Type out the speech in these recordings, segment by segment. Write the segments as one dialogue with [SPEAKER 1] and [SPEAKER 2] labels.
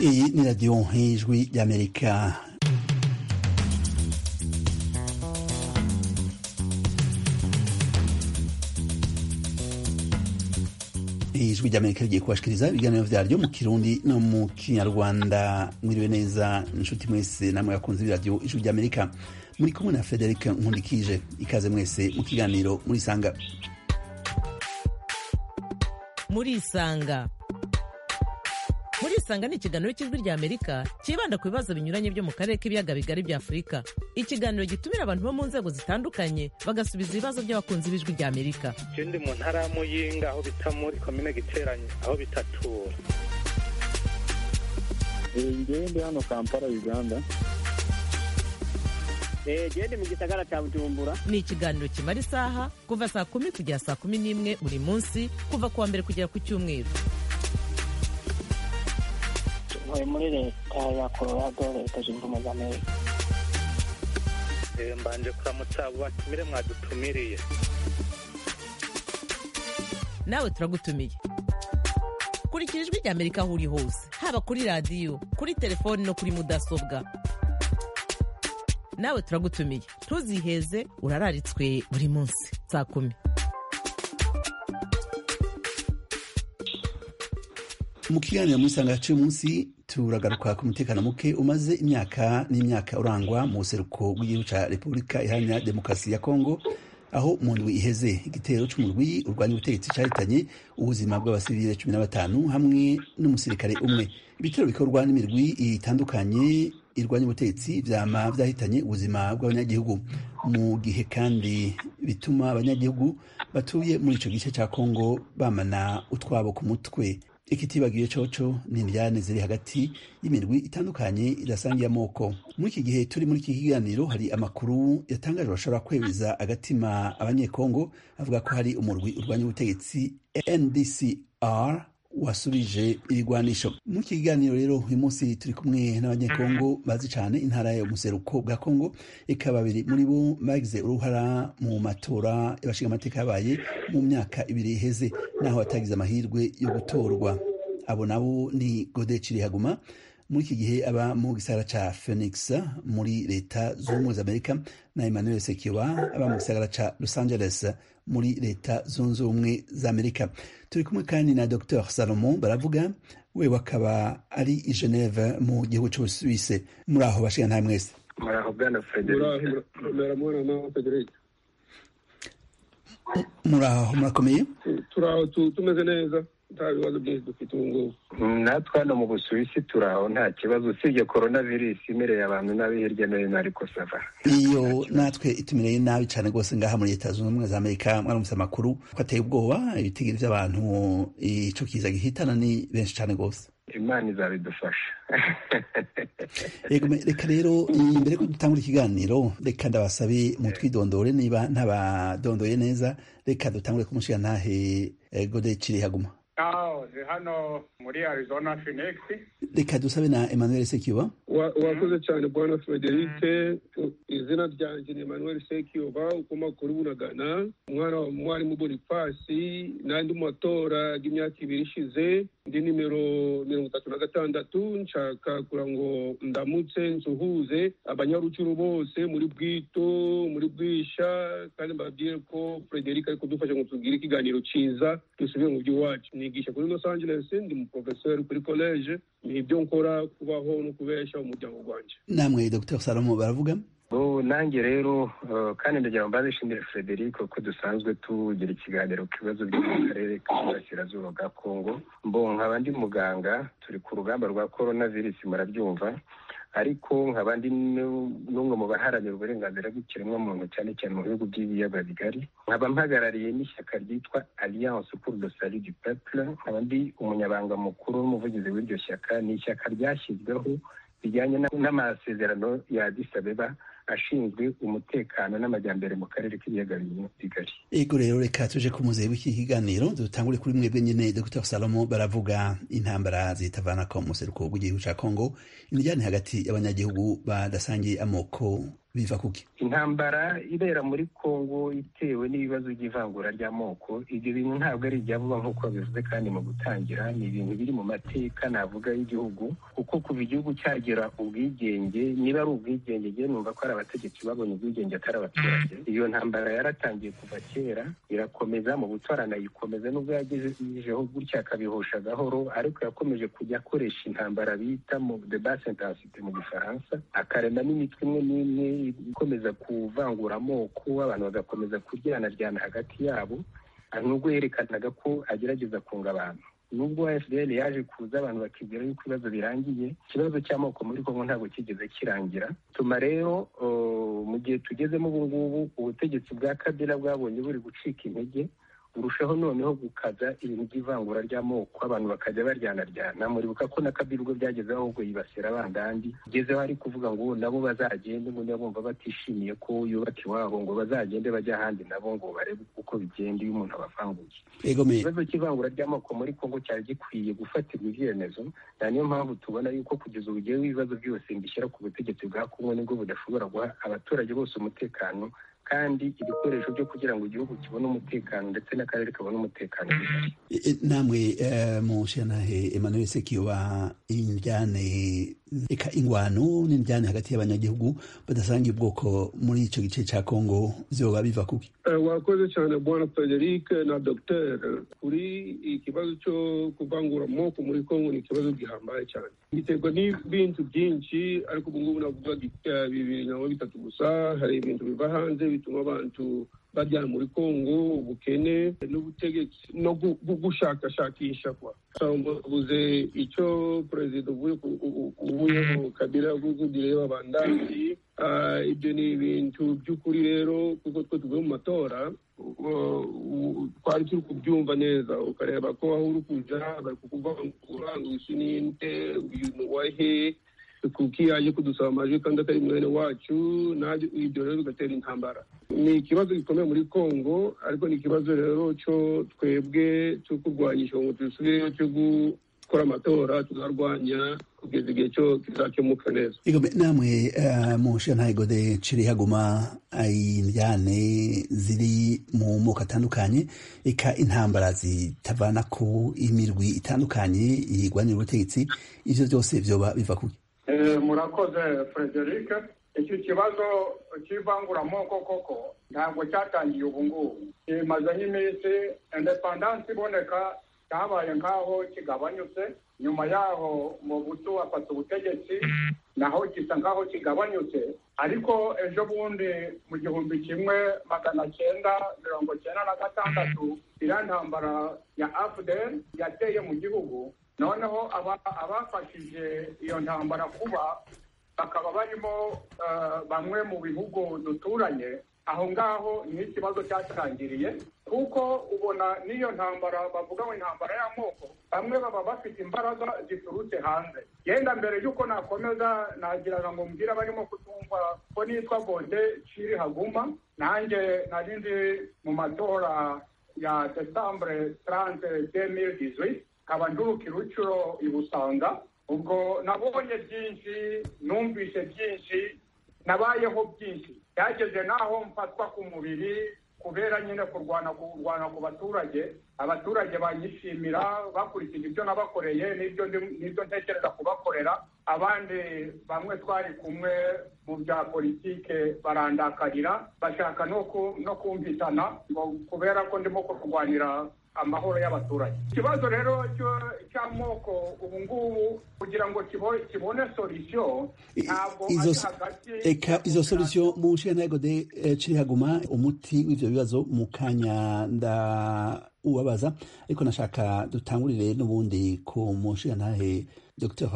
[SPEAKER 1] iyi ni radiyo nk'ijwi ry'amerika ijwi ry'amerika rigiye kubashikiriza ibiganiro byaryo mu kirundi no mu kinyarwanda mwiriwe neza inshuti mwese namwe yakunze ibiradiyo ijwi ry'amerika muri kumwe na frederic nkundikije ikaze mwese mu kiganiro murisanga
[SPEAKER 2] murisanga murisanga ni ikiganiro cy'ijwi rya amerika cyibanda ku bibazo binyuranye byo mu karere k'ibiyaga bigari bya afurika ikiganiro gitumira abantu bo mu nzego zitandukanye bagasubiza ibibazo by'abakunzi b'ijwi rya amerika
[SPEAKER 3] je ndi mu ntara ya muyinga aho bita muri komine giteranye aho bitatura
[SPEAKER 4] ngewe ndi hano kampala uganda
[SPEAKER 5] gende mu gisagara cya bujumbura
[SPEAKER 2] ni ikiganiro kimara isaha kuva saa kumi kugera saa kumi n'imwe buri munsi kuva ku wa mbere kugera ku cyumweru
[SPEAKER 5] tuvuye muri leta ya colorado leta zunze ubumwe za amerika
[SPEAKER 3] Eh, mbanje kuramutsa abo batumire mwadutumiriye
[SPEAKER 2] nawe turagutumiye kurikira ijwi rya amerika aho uri hose haba kuri radiyo kuri telefoni no kuri mudasobwa nawe turagutumiye ntuziheze urararitswe buri munsi saa kumi
[SPEAKER 1] mu kiganiro muri sanga yaciye umunsi turagaruka ku mutekano muke umaze imyaka n'imyaka urangwa mu buseruko bw'igihugu cya repubulika iharanira demokarasi ya kongo aho mu ndwi iheze igitero cy'umurwi urwanya ubutegetsi cyahitanye ubuzima bw'abasivile cumi na batanu hamwe n'umusirikare umwe ibitero bikorwa n'imirwi itandukanye irwanya ubutegetsi byama byahitanye ubuzima bw'abanyagihugu mu gihe kandi bituma abanyagihugu batuye muri icyo gice cya kongo bamana utwabo ku mutwe ikitibagiwe coco ni indyane ziri hagati y'imirwi itandukanye idasangiye amoko muri iki gihe turi muri iki kiganiro hari amakuru yatangaje bashobora kwemeza agatima abanyekongo avuga ko hari umurwi urwanya ubutegetsi ndcr wasubije ibigwanisho muri iki kiganiro rero uyu munsi turi kumwe n'abanyekongo bazi cyane intara y'umuseruko bwa kongo eka babiri muri bo bagize uruhara mu matora y'abashingamateka yabaye mu myaka ibiri iheze naho batagize amahirwe yo gutorwa abo nabo ni gode cirihaguma muri iki gihe aba mu gisagara ca phoenix muri leta z'ubumwe z'amerika na emmanuel sekiwa aba mu gisagara ca los angeles muri leta zunze ubumwe z'amerika turi kumwe kandi na dr salomon baravuga we wakaba ari i geneve mu gihugu c'ubusuwise muri aho bashiga nta mwese
[SPEAKER 3] muraho bwana
[SPEAKER 4] Ura- ura- urabona nawe frederic
[SPEAKER 1] muri aho murakomeye
[SPEAKER 4] Tu- turaho tu- tumeze neza nta bibazo byinshi dufite ubu ngubu
[SPEAKER 3] natwe hano mu busuwisi turaho nta kibazo usibye korona virusi imereye abantu nabi hirya no hino ariko sava
[SPEAKER 1] iyo natwe itumereye nabi cyane rwose ngaha muri leta zunze ubumwe za amerika mwaramutse amakuru ko ateye ubwoba ibitigiri by'abantu icyo kiza gihitana ni benshi cyane rwose
[SPEAKER 3] imana izabidufasha
[SPEAKER 1] Yego, me- reka rero mbere ko dutangura ikiganiro reka ndabasabe mutwidondore niba ntabadondoye neza reka dutangure kumushigantahe gode kirihaguma
[SPEAKER 6] aho ndi hano muri arizona phoenix
[SPEAKER 1] reka dusabe na emmanuel sekiba
[SPEAKER 4] Wa- wakoze cyane bwana frederic U- izina ryanjye ni emmanuel sekiyoba ukomoka kuri bunagana umwana wa mwarimu bonifasi n'andi mu matora y'imyaka ibiri ishize ndi nimero mirongo itatu na gatandatu nshaka kugira ngo ndamutse nsuhuze abanyarucuru bose muri bwito muri bwisha kandi mbabwire ko frederic ari kudufasha ngo tugire ikiganiro cyiza dusubire mu by'iwacu nigisha kuri los angeles ndi mu profeseri kuri college ni ibyo nkora kubaho no kubesha umuryango wanjye
[SPEAKER 1] namwe dr salomo baravuga
[SPEAKER 3] ubu nanjye rero eh, kandi ndagira ngo mbanze nshimire frederic ko dusanzwe tugira ikiganiro ku bibazo byo mu karere k'iburasirazuba bwa kongo mbo nkaba ndi muganga turi ku rugamba rwa korona virusi murabyumva ariko nkaba ndi nu- n'umwe mu baharanira uburenganzira bw'ikiremwamuntu cyane cyane mu bihugu by'ibiyaga bigari nkaba mpagarariye n'ishyaka ryitwa alliance pour le salut du peuple nkaba ndi umunyabanga mukuru n'umuvugizi w'iryo shyaka ni ishyaka ryashyizweho bijyanye na- n'amasezerano ya Addis Abeba ashinzwe umutekano n'amajyambere mu karere k'ibiyaga binini bigari
[SPEAKER 1] Ego rero reka tuje ku muzehe w'iki kiganiro dutangure kuri mwebwe nyene Dr Salomo baravuga intambara zitavana ko mu seruko w'igihugu ca Kongo indijane hagati y'abanyagihugu badasangiye amoko biva kuki
[SPEAKER 3] intambara ibera muri kongo itewe n'ibibazo by'ivangura ry'amoko ibyo bintu ntabwo ari ibya vuba nk'uko bivuze kandi mu gutangira ni ibintu biri mu mateka navuga y'igihugu kuko kuva igihugu cyagera ubwigenge niba ari ubwigenge njyewe numva ko ari abategetsi babonye ubwigenge atari abaturage iyo ntambara yaratangiye kuva kera irakomeza mu butora anayikomeza nubwo yagejejeho gutya akabihosha gahoro ariko yakomeje kujya akoresha intambara bita mu debate intensite mu gifaransa akaremamo imitwe imwe n'imwe ikomeza kuvangura amoko abantu bagakomeza kuryanaryana hagati yabo nubwo yerekanaga ko agerageza kunga abantu nubwo fdr yaje kuza abantu bakibwira yuko ibibazo birangiye ikibazo cy'amoko muri kongo ntabwo kigeze kirangira tuma rero mu gihe tugezemo ubu ngubu ubutegetsi bwa kabila bwabonye buri gucika intege burushaho noneho gukaza ibintu by'ivangura ry'amoko abantu bakajya baryanaryana muribuka ko na kabila ubwo byagezeho ahubwo yibasira abandandi ugezeho ari kuvuga ngo nabo bazagende ngo niba bumva batishimiye ko yubaka iwabo ngo bazagende bajya ahandi nabo ngo barebe uko bigenda iyo umuntu abavanguye
[SPEAKER 1] egomeye
[SPEAKER 3] ikibazo cy'ivangura ry'amoko muri kongo cyari gikwiye gufatirwa ibyemezo na niyo mpamvu tubona yuko kugeza ubu ugiyeho ibibazo byose mbishyira ku butegetsi bwa kongo nibwo budashobora guha abaturage bose umutekano kandi ibikoresho byo kugira ngo igihugu kibone umutekano ndetse n'akarere kabone umutekano bihari.
[SPEAKER 1] E- e- namwe eh, mushyantahe emmanuel sekiyoba indyane eka ingwano n'indyane hagati y'abanyagihugu badasangiye ubwoko muri icyo gice cya kongo zoba biva kuki
[SPEAKER 4] Eh, wakoze cyane bwana frederic na dogiteri kuri ikibazo cyo kuvangura amoko muri kongo ni ikibazo gihambaye cyane giterwa n'ibintu byinshi ariko ubu ngubu navuga eh, bibiri cyangwa bitatu gusa hari ibintu biva hanze bituma abantu bajyana muri kongo ubukene n'ubutegetsi no gu- gu- gushakashakisha kwa bavuze icyo perezida uvuye ku- u- u- uvuyeho kabila rw'ugugireba bandandi Ah, ibyo ni ibintu by'ukuri rero kuko twe tuvuye mu matora u- u- twari turi kubyumva neza ukareba ko aho uri kuja bari kukuvangura ngo uyu ni nde uyu ni uwahe kuki yaje kudusaba amajwi kandi atari mwene wacu naje ibyo rero bigatera intambara ni ikibazo gikomeye muri kongo ariko ni ikibazo rero cyo twebwe cyo kurwanya ishongo tusubireyo cyo gukora amatora tuzarwanya kugeza igihe cyo kizakemuka neza
[SPEAKER 1] egomeye namwe eh, mushyantahe gode ciri haguma indyane ziri mu moko atandukanye eka intambara zitavana ku imirwi itandukanye yigwanira ubutegetsi ibyo byose byoba biva kuki
[SPEAKER 6] Eh, murakoze frederic iki kibazo cy'ivanguramoko koko ntabwo cyatangiye ubu ngubu kimaze nk'iminsi indepandansi iboneka cyabaye nk'aho kigabanyutse nyuma yaho mu butu bafata ubutegetsi naho gisa nk'aho kigabanyutse ariko ejo bundi mu gihumbi kimwe magana cyenda mirongo cyenda na gatandatu iriya ntambara ya afudel yateye mu gihugu noneho aba- abafashije iyo ntambara kuba bakaba barimo eh, bamwe mu bihugu duturanye aho ngaho niho ikibazo cyatangiriye kuko ubona n'iyo ntambara bavuga ngo intambara y'amoko bamwe baba bafite imbaraga ziturutse hanze yenda mbere y'uko nakomeza nagira ngo mbwire abarimo kutumva ko nitwa gode ciri haguma nanjye nari ndi mu matora ya desambure tarante demiri dizwiti nkaba nduruka irucuro i busanga ubwo nabonye byinshi numvise byinshi nabayeho byinshi byageze n'aho mfatwa ku mubiri kubera nyine kurwana kurwana ku baturage abaturage banyishimira bakurikije ibyo nabakoreye n'ibyo ndi- n'ibyo ntekereza kubakorera abandi bamwe twari kumwe mu bya politike barandakarira bashaka no ku- no kumvikana ngo kubera ko ndimo kurwanira amahoro y'abaturage ikibazo rero cyo- cy'amoko ubu ngubu kugira ngo kibo- kibone solisiyo
[SPEAKER 1] I-
[SPEAKER 6] ntabwo
[SPEAKER 1] izo
[SPEAKER 6] ari
[SPEAKER 1] so-
[SPEAKER 6] hagati
[SPEAKER 1] eka izo solution mushyantahe gode eh, ciri haguma umuti w'ibyo bibazo mu kanya nda ubabaza ariko nashaka dutangurire n'ubundi ku mushyantahe dr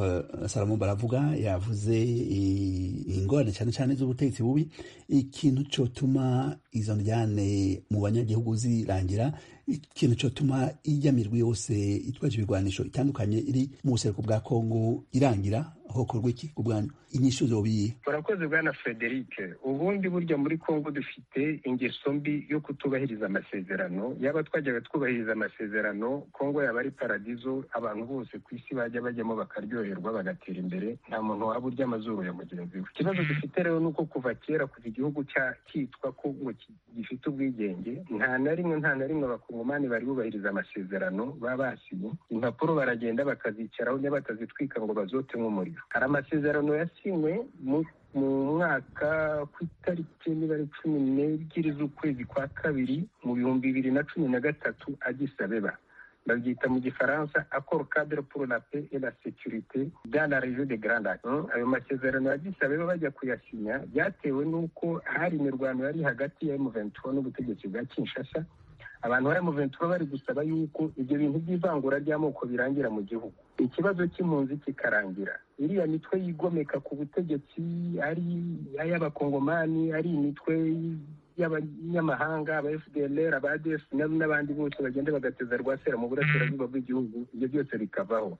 [SPEAKER 1] salomo baravuga yavuze i- ingorane cyane cyane z'ubutegetsi bubi ikintu cyotuma izo njyane mu banyagihugu zirangira ikintu cyotuma ijya mirwi yose itwaje ibigwanisho itandukanye iri mu buseruko bwa kongo irangira hokorwa iki ku bwanyu inyishu zobiye
[SPEAKER 3] murakoze bwana frederic ubundi burya muri congo dufite ingeso mbi yo kutubahiriza amasezerano yaba twajyaga twubahiriza amasezerano congo yaba ari paradizo abantu bose ku isi bajya bajyamo bakaryoherwa bagatera imbere nta muntu waba urya amazuru ya mugenzi we ikibazo dufite rero ni uko kuva kera kuva igihugu cya cyitwa kongo ki- gifite ubwigenge nta na rimwe nta na rimwe abakongomani bari bubahiriza amasezerano baba basinye impapuro baragenda bakazicaraho niba batazitwika ngo bazote nk'umuriro hari amasezerano yasinywe mu mu mwaka ku itariki niba ari cumi n'ebyiri z'ukwezi kwa kabiri mu bihumbi bibiri na cumi na gatatu agisabeba babyita mu gifaransa akoro cadre pour la paix et la sécurité dans la région de Grand Lac Mm, ayo masezerano ya Addis Abeba bajya kuyasinya byatewe n'uko hari imirwano yari hagati ya M23 n'ubutegetsi bwa Kinshasa abantu ba M23 bari gusaba yuko ibyo bintu by'ivangura ry'amoko birangira mu gihugu ikibazo cy'impunzi kikarangira iriya mitwe yigomeka ku butegetsi ari ay'abakongomani ari imitwe y'abanyamahanga aba fdlr aba adf n'abandi bose bagenda bagateza rwasera mu burasirazuba bw'igihugu ibyo byose bikavaho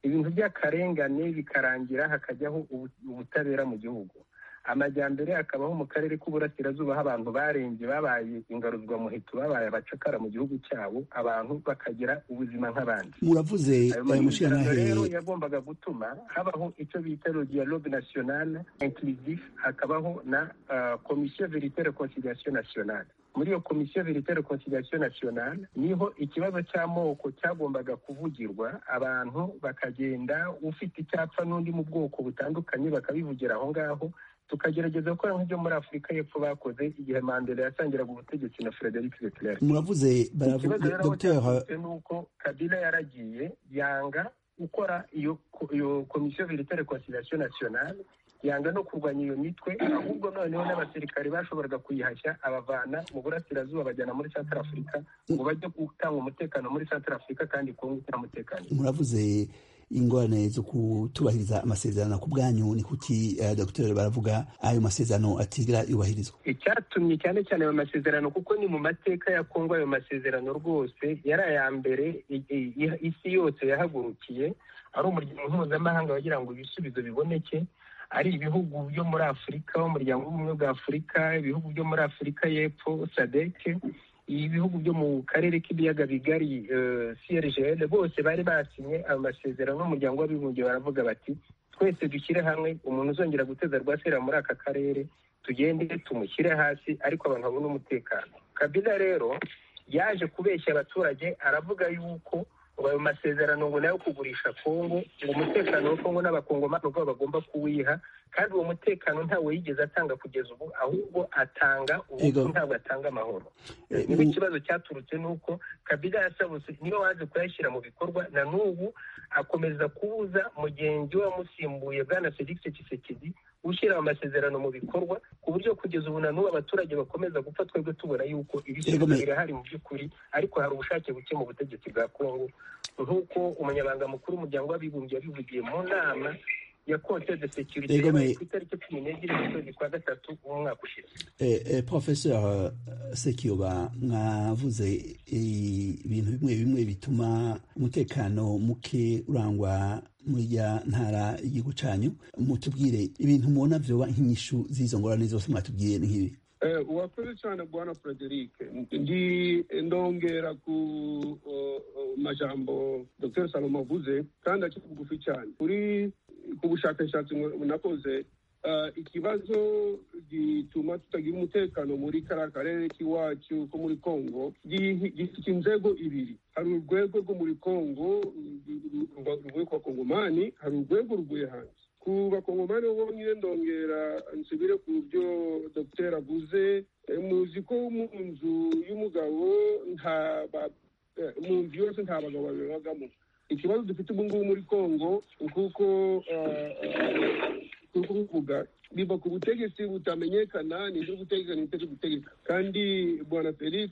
[SPEAKER 3] ibintu by'akarengane bikarangira hakajyaho ubu- ubutabera mu gihugu amajyambere akabaho mu karere k'uburasirazuba aho abantu barembye babaye ingaruzwamuheto babaye abacakara mu gihugu cyabo abantu bakagira ubuzima nk'abandi
[SPEAKER 1] muravuze
[SPEAKER 3] ayo
[SPEAKER 1] aya
[SPEAKER 3] masezerano rero
[SPEAKER 1] mushirantahe
[SPEAKER 3] yagombaga gutuma habaho icyo bita le dialogue national inclusif hakabaho na ah, commission veritaire conciliation nationale muri iyo komisiyo veritaire conciliation nationale niho ikibazo cy'amoko cyagombaga kuvugirwa abantu bakagenda ufite icyapfa n'undi mu bwoko butandukanye bakabivugira aho ngaho tukagerageza gukora nk'ibyo muri afurika y'epfo bakoze igihe mandela yatangiraga ubutegetsi na frederic leclerc
[SPEAKER 1] muravuze
[SPEAKER 3] ikibazo
[SPEAKER 1] baravuga
[SPEAKER 3] rero aho
[SPEAKER 1] dogiteri
[SPEAKER 3] cyavutse ni uko kabila yaragiye yanga gukora iyo ko- iyo komisiyo veritare conciliation nationale yanga no kurwanya iyo mitwe ahubwo noneho n'abasirikare bashoboraga kuyihashya abavana mu burasirazuba bajyana muri centre afurika ngo bajye gutanga umutekano muri centre afurika kandi kongo nta mutekano
[SPEAKER 1] muravuze ingorane zo kutubahiriza amasezerano ku bwanyu ni kuki eh, dogiteri baravuga ayo masezerano atigera yubahirizwa
[SPEAKER 3] icyatumye cyane cyane ayo masezerano kuko ni mu mateka ya kongo ayo masezerano rwose yari aya mbere i- i- i- isi yose yahagurukiye ari umuryango mpuzamahanga wagira ngo ibisubizo biboneke ari ibihugu byo muri afurika umuryango w'ubumwe bwa afurika ibihugu byo muri afurika y'epfo sadeke ibihugu byo mu karere k'ibiyaga bigari eh, crgl bose bari basinye ayo masezerano n'umuryango w'abibumbye baravuga bati twese dushyire hamwe umuntu uzongera guteza rwasera muri aka karere tugende tumushyire hasi ariko abantu babone umutekano kabila rero yaje kubeshya abaturage aravuga yuko ngo ayo masezerano ngo nayo kugurisha kongo ngo umutekano wa kongo n'abakongomani ubwabo bagomba kuwiha kandi uwo mutekano ntawe yigeze atanga kugeza ubu ahubwo atanga ubu
[SPEAKER 1] Ego.
[SPEAKER 3] ntabwo atanga amahoro
[SPEAKER 1] Eh,
[SPEAKER 3] niba
[SPEAKER 1] mu-
[SPEAKER 3] ikibazo cyaturutse ni uko kabila yasabutse niwe waje kuyashyira mu bikorwa na n'ubu akomeza kubuza mugenzi we wamusimbuye bwana felix kisekedi ushyira amasezerano mu bikorwa ku buryo kugeza ubu na n'ubu abaturage bakomeza gupfa twebwe tubona yuko ibisubizo
[SPEAKER 1] Ego, me-
[SPEAKER 3] birahari mu by'ukuri ariko hari ubushake buke mu butegetsi bwa kongo nk'uko umunyabanga mukuru w'umuryango w'abibumbye yabivugiye mu nama ya konte de securite
[SPEAKER 1] Ego, me-
[SPEAKER 3] yabaye ku itariki cumi n'ebyiri z'ukwezi kwa gatatu umwaka ushize
[SPEAKER 1] Eh, eh, professeur sekiyoba mwavuze eh, ibintu bimwe bimwe bituma umutekano muke urangwa muri ya ntara y'igihugu cyanyu mutubwire ibintu mubona vyoba nk'inyishu z'izo ngorane zose mwatubwiye ni nk'ibi
[SPEAKER 4] Eh, urakoze cyane bwana frederic ndi ndongera ku o- o- majambo dr salomo avuze kandi akiri bugufi cyane kuri ku bushakashatsi ngo- nakoze eh, ikibazo gituma tutagira umutekano muri kariya karere k'iwacu ko muri congo gi- gifite inzego ibiri hari urwego rwo muri congo rwo kwa kongomani hari urwego rwuye hanze ku bakongomani bo bonyine ndongera nsubire ku byo dogiteri avuze Eh, muzi ko mu nzu y'umugabo nta ba- eh, mu nzu yose nta bagabo babiri babagamo ikibazo dufite ubu ngubu muri congo kuko kuvuga biva ku butegetsi butamenyekana nibyo gutegeka nibyo gutegeka kandi bwana felix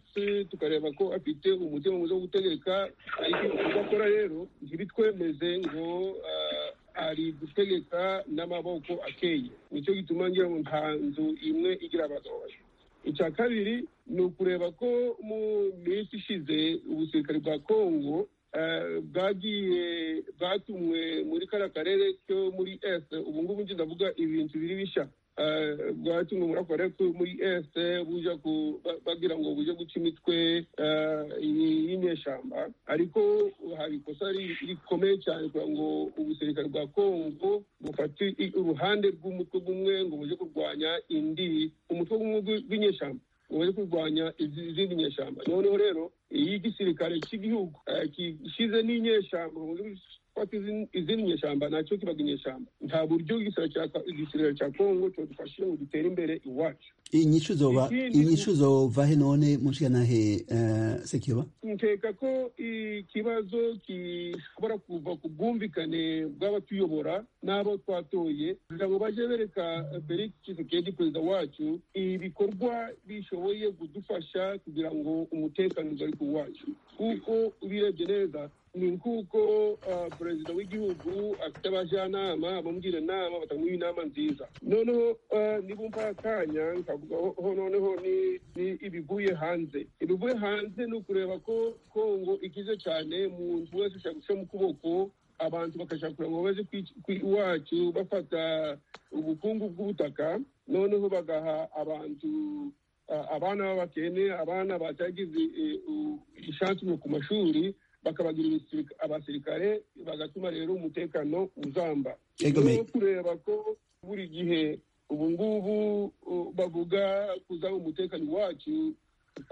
[SPEAKER 4] tukareba ko afite umutima mwiza wo gutegeka ariko ibyo akora rero ntibitwemeze ngo ah, ari gutegeka n'amaboko akeye nicyo gituma ngira ngo nta nzu imwe igira abagabo babiri icya kabiri ni ukureba ko mu minsi ishize ubusirikare bwa kongo eh, bwagiye bwatumwe muri kariya karere ko muri ese ubu ngubu njye ndavuga ibintu biri bishya Eh, bwatumwe muri ako karere ko muri ese buja ku- ba- bagira ngo buje guca imitwe eh, iyi- y'inyeshyamba ariko hari ikosa ri- rikomeye cyane kugira ngo ubusirikare bwa kongo bufate i- uruhande rw'umutwe gumwe ngo buje kurwanya indi umutwe gumwe gw- gw'inyeshyamba umaze kurwanya izi- izindi nyeshyamba noneho rero iyo igisirikare cy'igihugu eh, gishyize n'inyeshyamba mu buryo bwo gufata izin- izindi nyeshyamba nacyo kibaga inyeshyamba nta buryo igisirikare cya Ka- igisirikare cya kongo cyadufashije ngo dutere imbere iwacu
[SPEAKER 1] inyishu zoba
[SPEAKER 4] Ikindi-
[SPEAKER 1] inyishu zova he none mushikanahe uh, sekiyoba
[SPEAKER 4] nkeka ko ikibazo gishobora kuva ku bwumvikane bw'abatuyobora n'abo twatoye kugira ngo bajye bereka felix tshisekedi perezida wacu ibikorwa bishoboye kudufasha kugira ngo umutekano ugaruke uwacu kuko ubirebye neza ni nk'uko ah, perezida w'igihugu afite abajyanama bamugira inama batamuha inama nziza noneho ah, nibumva akanya nkavuga ho ho noneho ni ni ibivuye hanze ibivuye hanze ni ukureba ko kongo ikize cyane umuntu wese ashaka guca mu kuboko abantu bakashaka kugira ngo baze kwic- kwi- iwacu bafata ubukungu bw'ubutaka noneho bagaha abantu ah, abana b'abakene abana batagize eh, u- ishansi mu ku mashuri bakabagira ibisirika- abasirikare bagatuma rero umutekano uzamba
[SPEAKER 1] Ego me-
[SPEAKER 4] Rero kureba ko buri gihe ubu ngubu uh, bavuga kuzaba umutekano wacu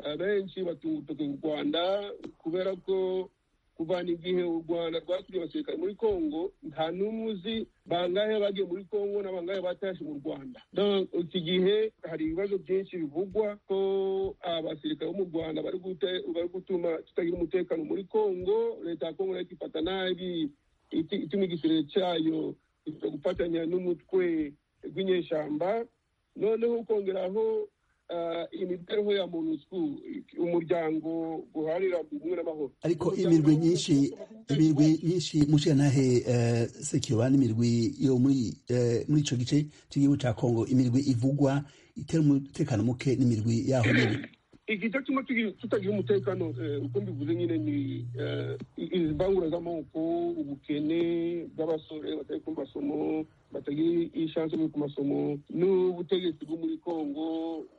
[SPEAKER 4] abenshi batunga urutoki mu rwanda kubera ko kuva n'igihe u rwanda rwakuriye abasirikare muri kongo nta n'umwe uzi bangahe bagiye muri kongo na bangahe batashe mu rwanda Donc, iki gihe hari ibibazo byinshi bivugwa ko abasirikare bo mu rwanda bari gute- bari gutuma tutagira umutekano muri kongo leta ya kongo nayo ikifata nabi iti- ituma igisirikare cyayo iza gufatanya n'umutwe rw'inyeshyamba noneho ukongeraho ah, imibereho ya monusco umuryango guharira ubumwe n'amahoro
[SPEAKER 1] ariko
[SPEAKER 4] Umuryango
[SPEAKER 1] imirwi
[SPEAKER 4] w'ubumwe
[SPEAKER 1] nyinshi
[SPEAKER 4] n'amahoro-
[SPEAKER 1] imirwi nyinshi mushikanahe uh, sekiyoba n'imirwi yo muri uh, muri ico gice c'igihugu ca kongo imirwi ivugwa itera umutekano muke n'imirwi yaho nyene
[SPEAKER 4] igice kimwe tugi- tutagira umutekano eh, uko mbivuze nyine ni eh, i- izi mbangura z'amoko ubukene bw'abasore batari ku masomo batagira ishansi yo ku masomo n'ubutegetsi bwo muri kongo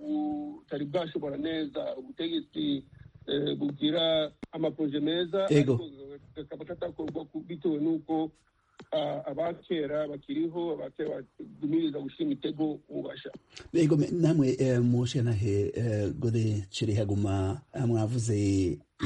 [SPEAKER 4] butari bwashobora neza ubutegetsi eh, bugira amaproje meza
[SPEAKER 1] Ego.
[SPEAKER 4] ariko kakaba katakorwa ku- bitewe n'uko ah, abakera bakiriho abakera badumiriza gushyira imitego ubasha
[SPEAKER 1] ego me- namwe uh, mushikanahe uh, gode cire haguma ah, mwavuze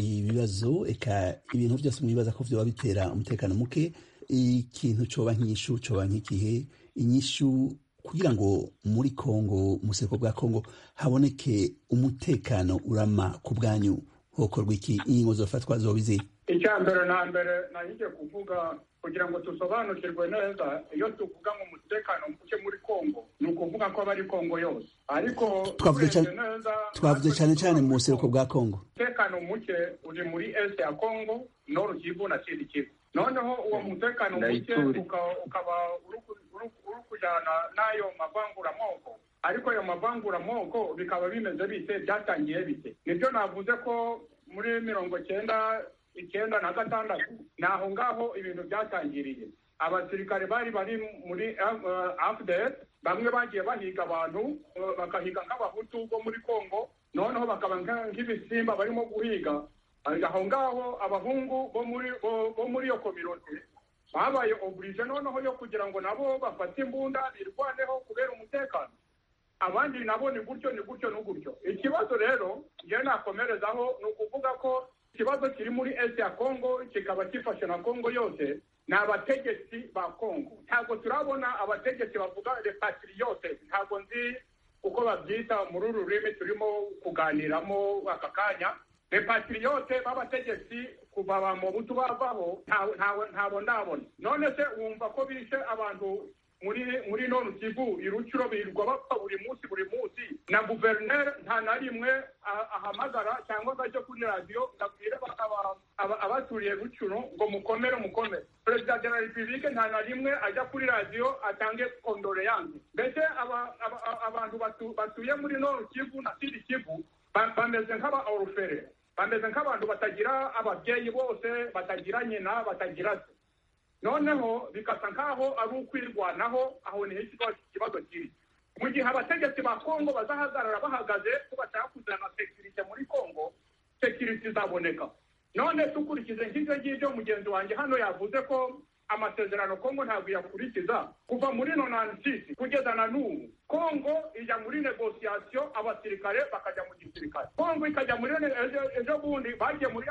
[SPEAKER 1] ibibazo eka ibintu vyose mwibaza ko vyoba bitera umutekano muke ikintu coba nk'ishu coba nk'ikihe inyishu kugira ngo muri kongo mu buseko bwa kongo haboneke umutekano urama ku bwanyu hokorwa iki ingingo zofatwa zoba izihe
[SPEAKER 6] icya mbere na mbere nahigiye kuvuga kugira ngo dusobanukirwe neza iyo tuvuga ngo umutekano muke muri kongo ni ukuvuga ko aba ari kongo yose ariko
[SPEAKER 1] Twavuze cyane-
[SPEAKER 6] urebye neza,
[SPEAKER 1] twavuze
[SPEAKER 6] natwe
[SPEAKER 1] cane cane mu buseko
[SPEAKER 6] dusobanukirwa
[SPEAKER 1] bwa kongo
[SPEAKER 6] umutekano muke uri muri este ya Congo noru kivu na sidi kivu noneho uwo mutekano muke
[SPEAKER 7] Ndayiture.
[SPEAKER 6] uka- ukaba uri ku- uri ku- uri kujyana n'ayo mavanguramoko ariko ayo mavanguramoko bikaba bimeze bite byatangiye bite nibyo navuze ko muri mirongo cyenda icyenda na gatandatu ni aho ngaho ibintu byatangiriye abasirikare bari bari muri afdr bamwe bagiye bahiga abantu eh, bakahiga nk'abahutu bo muri congo noneho bakaba nka- nk'ibisimba barimo guhiga aho ngaho abahungu bo muri bo- bo muri iyo kominote babaye oblige noneho yo kugira ngo nabo bafate imbunda birwaneho kubera umutekano abandi nabo ni gutyo ni gutyo ni gutyo ikibazo rero njyewe nakomerezaho ni ukuvuga ko ikibazo kiri muri est ya congo kikaba gifashe na congo yose ni abategetsi ba congo ntabwo turabona abategetsi bavuga repatriyote ntabwo nzi uko babyita muri uru rurimi turimo kuganiramo aka kanya repatriyote b'abategetsi kuva ba mubutu bavaho ntawe- ntawe- ntabwo ndabona none se wumva ko bishe abantu muri muri none kivu irucuro birirwa bapfa buri munsi buri munsi na guverineri nta na rimwe a- ahamagara cyangwa se ajya kuri radiyo ngo abwire aba- aba- aba- abaturiye rucuro ngo mukomere mukomere perezida de la repubulike nta na rimwe ajya kuri radiyo atange kondoreyanse mbese aba- aba- aba- abantu batu- batuye muri none kivu na sidi kivu ba- bameze nk'aba orufere bameze nk'abantu batagira ababyeyi bose batagira nyina batagira se noneho bikasa nk'aho ari ukwirwanaho aho niho ikibazo ikibazo kiri mu gihe abategetsi ba kongo bazahagarara bahagaze ko bashaka kuzana sekirite muri kongo sekirite izaboneka none dukurikije nk'ibyo ngibyo mugenzi wanjye hano yavuze ko amasezerano kongo ntabwo iyakurikiza kuva muri nonansisi kugeza na n'ubu kongo ijya muri negosiyasiyo abasirikare bakajya mu gisirikare kongo ikajya muri ejo ejo bundi bagiye muri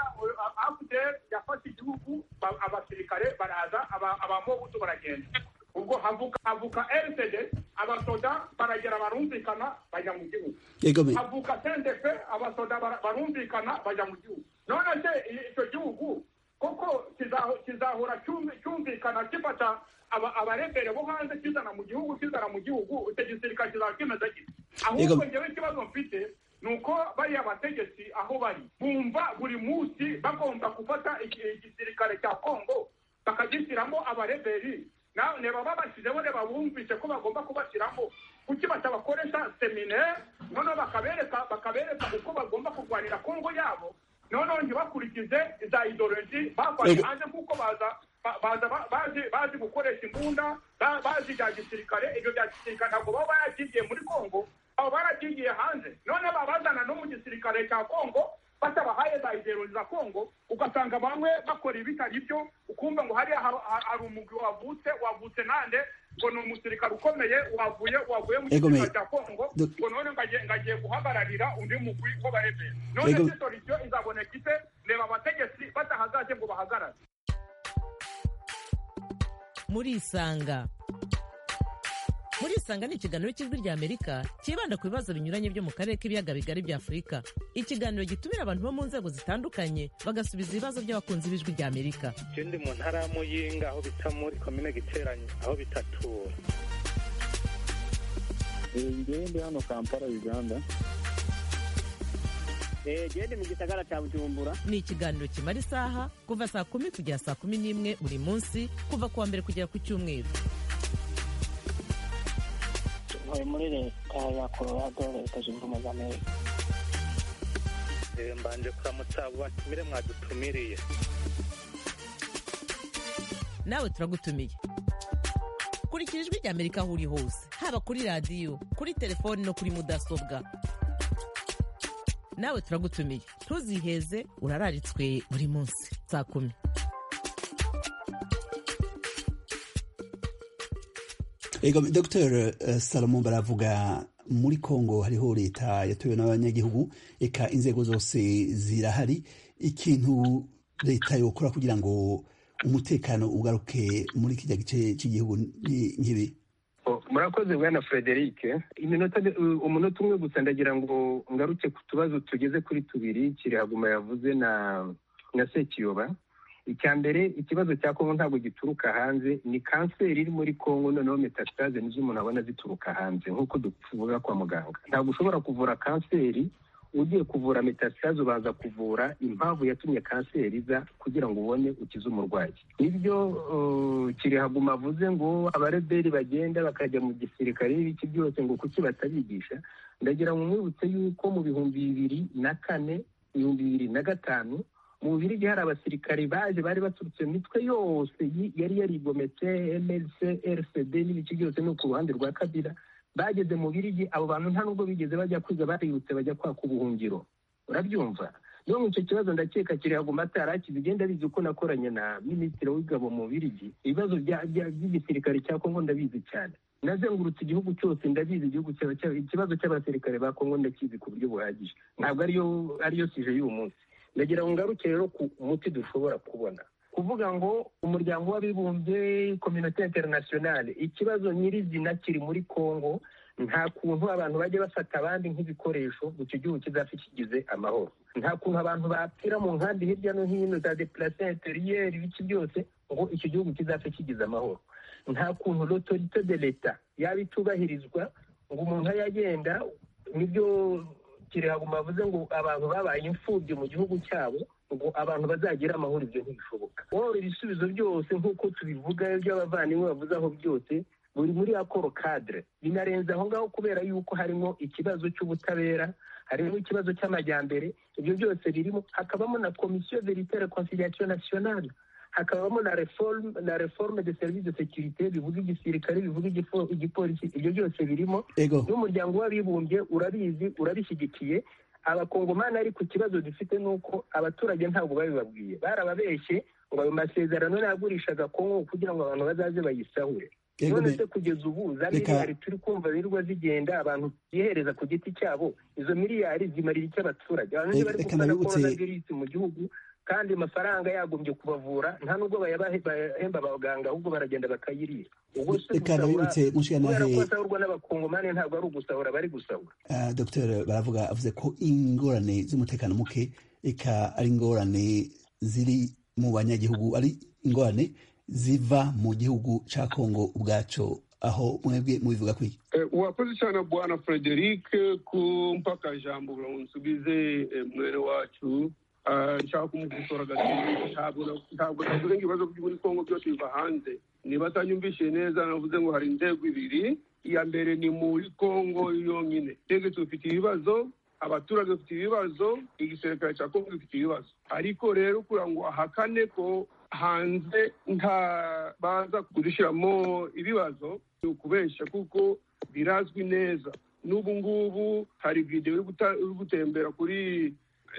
[SPEAKER 6] afuderi yafata igihugu ba- abasirikare baraza aba- abamobutu baragenda ubwo havuka havuka rtd abasoda baragera barumvikana bajya mu gihugu
[SPEAKER 1] egome
[SPEAKER 6] havuka sendefe abasoda bara- barumvikana bajya mu gihugu none se i- icyo gihugu koko kizaho- kizahora cyumvi- cyumvikana gifata aba- abarebere bo hanze kizana mu gihugu kizana mu gihugu icyo gisirikare kizaba kimeze gite ahubwo
[SPEAKER 1] Yego.
[SPEAKER 6] ngewe ikibazo mfite ni uko bariya bategetsi aho bari bumva buri munsi bagomba gufata iki- igisirikare cya kongo bakagishyiramo abareberi nawe ne baba bashyizeho ne babumvise ko bagomba kubashyiramo kuki batabakoresha seminaire noneho bakabereka bakabereka uko bagomba kurwanira kongo yabo noneho ntibakurikize za ideologi bakoze
[SPEAKER 1] Yego.
[SPEAKER 6] hanze kuko baza ba- baza ba- bazi bazi gukoresha imbunda ba- bazi bya gisirikare ibyo bya gisirikare ntabwo baba baragiye muri kongo abo baragiye hanze none babazana no mu gisirikare cya kongo batabahaye za ideologi za kongo ugasanga bamwe bakora ibitari byo ukumva ngo hariya har- har- hari umugwi wavutse wavutse nande ngo ni umusirikare ukomeye wavuye wavuye mu
[SPEAKER 1] Egome.
[SPEAKER 6] gisirikare cya kongo
[SPEAKER 1] Dok-
[SPEAKER 6] ngo none ngo agiye- ngo agiye guhagararira undi mugwi w'abaremeye none
[SPEAKER 1] Egome.
[SPEAKER 6] se solution izaboneka ite reba abategetsi badahagaze ngo bahagarare
[SPEAKER 2] murisanga murisanga ni ikiganiro cy'ijwi ry'amerika cyibanda ku bibazo binyuranye byo mu karere k'ibiyaga bigari bya afurika ikiganiro gitumira abantu bo mu nzego zitandukanye bagasubiza ibibazo by'abakunzi b'ijwi ry'amerika
[SPEAKER 8] je ndi mu ntara ya muyinga aho bita muri komine giteranyi aho bita tura
[SPEAKER 9] ngewe ndi hano kampala uganda
[SPEAKER 5] gende mu gisagara cya bujumbura
[SPEAKER 2] ni ikiganiro kimara isaha kuva saa kumi kugera saa kumi n'imwe buri munsi kuva ku wa mbere kugera ku cyumweru
[SPEAKER 5] ntuye muri leta ya colorado leta zunze ubumwe za amerika
[SPEAKER 8] Eh, mbanje kuramutsa abo batumire mwadutumiriye
[SPEAKER 2] nawe turagutumiye kurikira ijwi ry'amerika aho uri hose haba kuri radiyo kuri telefoni no kuri mudasobwa nawe turagutumiye ntuziheze urararitswe buri munsi saa kumi
[SPEAKER 1] egome dr salomon baravuga muri congo hariho leta yatowe n'abanyagihugu eka inzego zose zirahari ikintu leta yokora kugira ngo umutekano ugaruke muri kijya gice cy'igihugu ni nk'ibi
[SPEAKER 3] Oh, murakoze bwana frederic iminota uh, umunota umwe gusa ndagira ngo ngaruke ku tubazo tugeze kuri tubiri kirihaguma yavuze na na sekiyoba icya mbere ikibazo cya kongo ntabwo gituruka hanze ni kanseri iri muri kongo noneho metastase nizo umuntu abona zituruka hanze nk'uko tuvuga kwa muganga ntabwo ushobora kuvura kanseri ugiye kuvura metastase ubanza kuvura impamvu yatumye kanseri iza kugira ngo ubone ukize umurwayi nibyo uh, kirihaguma avuze ngo abareberi bagenda bakajya mu gisirikare n'ibiki byose ngo kuki batabigisha ndagira ngo mwibutse yuko mu bihumbi bibiri na kane ibihumbi bibiri na gatanu mu bubirigi hari abasirikare baje bari baturutse mu mitwe yose yi- yari yarigometse mlc rcd n'ibice byose no ku ruhande rwa kabira bageze mu birigi abo bantu nta nubwo bigeze bajya kwiga baributse bajya kwaka ubuhungiro urabyumva niyo icyo kibazo ndakeka kiri haguma ataraki bigenda bizi ko nakoranye na minisitiri w'ingabo mu birigi ibibazo bya- bya- by'igisirikare cya kongo ndabizi cyane nazengurutse igihugu cyose ndabizi igihugu cya- cya- ikibazo cy'abasirikare ba kongo ndakizi ku buryo buhagije ntabwo ariyo ariyo sije y'uyu munsi ndagira ngo ngaruke rero ku muti dushobora kubona kuvuga ngo umuryango w'abibumbye kominote interinasiyonale ikibazo nyirizina kiri muri kongo nta kuntu abantu bajya bafata abandi nk'ibikoresho ngo icyo gihugu kizafe kigize amahoro nta kuntu abantu bapfira mu nkambi hirya no hino za depurase interiyeri ibiki byose ngo icyo gihugu kizafe kigize amahoro nta kuntu l'autorité de leta yaba itubahirizwa ngo umuntu yagenda nibyo kirihaguma bavuze ngo abantu babaye imfubyi mu gihugu cyabo ngo abantu bazagire amahoro ibyo ntibishoboka wowe ibisubizo byose nk'uko tubivuga iby'abavandimwe bavuze aho byose buri muri akoro kadire binarenze aho ngaho kubera yuko harimo ikibazo cy'ubutabera
[SPEAKER 10] harimo ikibazo cy'amajyambere ibyo byose birimo hakabamo na komisiyo veritere conciliation nationale hakabamo na reforme na reforme de service de securite bivuga igisirikare bivuga igifo- igipolisi ibyo byose birimo
[SPEAKER 1] ego
[SPEAKER 10] n'umuryango w'abibumbye urabizi urabishyigikiye abakongomani ariko ikibazo dufite ni uko abaturage ntabwo babibabwiye barababeshye ngo ayo masezerano yagurishaga kongo kugira ngo abantu bazaze bayisahure
[SPEAKER 1] ego
[SPEAKER 10] none
[SPEAKER 1] me-
[SPEAKER 10] se kugeza ubu za
[SPEAKER 1] Reka-
[SPEAKER 10] miliyari turi kumva birirwa zigenda abantu bihereza ku giti cyabo izo miliyari zimarira icyo abaturage abantu
[SPEAKER 1] Reka-
[SPEAKER 10] bari
[SPEAKER 1] reka
[SPEAKER 10] gukora
[SPEAKER 1] nabibutse-
[SPEAKER 10] coronavirus mu gihugu kandi amafaranga yagombye kubavura nta nubwo bayabahe- bahemba abaganga ahubwo baragenda bakayirira ubwo se gusahura
[SPEAKER 1] reka nabibutse
[SPEAKER 10] kubera ko
[SPEAKER 1] mushikantare
[SPEAKER 10] basahurwa n'abakongomani ntabwo ari ugusahura bari gusahura
[SPEAKER 1] Uh, Dr baravuga avuze ko ingorane z'umutekano muke eka ari ingorane ziri mu banyagihugu ari ingorane ziva mu gihugu cya Kongo ubwaco aho mwebwe mubivuga kwiki
[SPEAKER 4] Eh, urakoze cyane bwana frederic kumpaka ijambo kugira ngo nsubize eh, mwene wacu Ah, nshaka kumukosora gato ntabwo na- ntabwo navuze ngo ibibazo byo muri kongo byose biva hanze niba atanyumvishije neza navuze ngo hari inzego ibiri iya mbere ni muri kongo yonyine twebwe tufite ibibazo abaturage bafite ibibazo igisirikare cya kongo gifite ibibazo ariko rero kugira ngo ahakane ko hanze nta baza kudushyiramo ibibazo ni ukubeshya kuko birazwi neza n'ubu ngubu hari videwo iri guta- iri gutembera kuri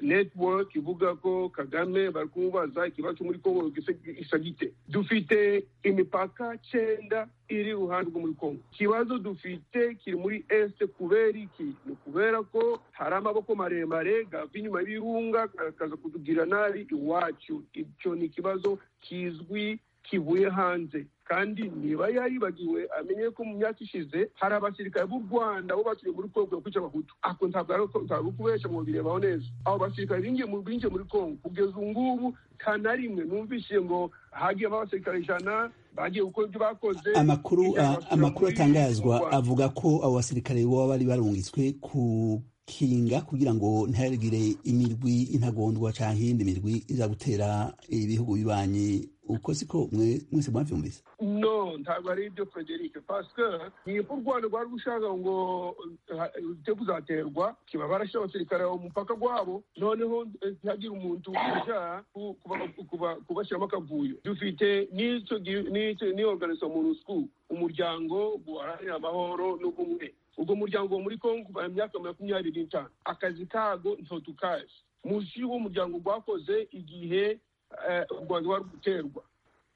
[SPEAKER 4] network ivuga ko kagame bari kumubaza ikibazo cyo muri kongo gise- gisa gite dufite imipaka cyenda iri iruhande rwo muri kongo ikibazo dufite kiri muri este kubera iki ni ukubera ko hari amaboko maremare gava inyuma y'ibirunga akaza kutugirira nabi iwacu icyo ni ikibazo kizwi kivuye hanze kandi niba yaribagiwe amenye ko mu myaka ishize hari abasirikare b'u rwanda bo batuye muri kongo bakwica abahutu ako ntabwo ari uko- ntabwo ari kubeshya ngo birebaho neza abo basirikare binjiye mu- binjiye muri kongo kugeza ubu ngubu nta na rimwe numvishije ngo hagiyemo abasirikare ijana bagiye gukora ibyo bakoze
[SPEAKER 1] amakuru
[SPEAKER 4] Ibyaha
[SPEAKER 1] a-
[SPEAKER 4] basubira
[SPEAKER 1] amakuru
[SPEAKER 4] muri- mu
[SPEAKER 1] atangazwa
[SPEAKER 4] Rwanda.
[SPEAKER 1] avuga ko abo basirikare baba bari barungitswe kukinga kugira ngo ntihagire imirwi intagondwa cyangwa iyindi mirwi iza gutera ibihugu bibanyi uko siko mwe mwese mwabyumvise
[SPEAKER 4] no ntabwo ari ibyo frederic pasike niba u rwanda rwari rushaka ngo ujye kuzaterwa kiba barashyira abasirikare mu mupaka wabo noneho eh, ntihagire umuntu uja ku- kuba- kuba- kubashyiramo akavuyo dufite n'icyo gi- n'icyo- n'iyo organization monusco umuryango guharanira amahoro n'ubumwe ubwo muryango wo muri kongo kuva mu myaka makumyabiri n'itanu akazi kago ntotukazi musi w'umuryango rwakoze igihe eh, u rwanda rwari guterwa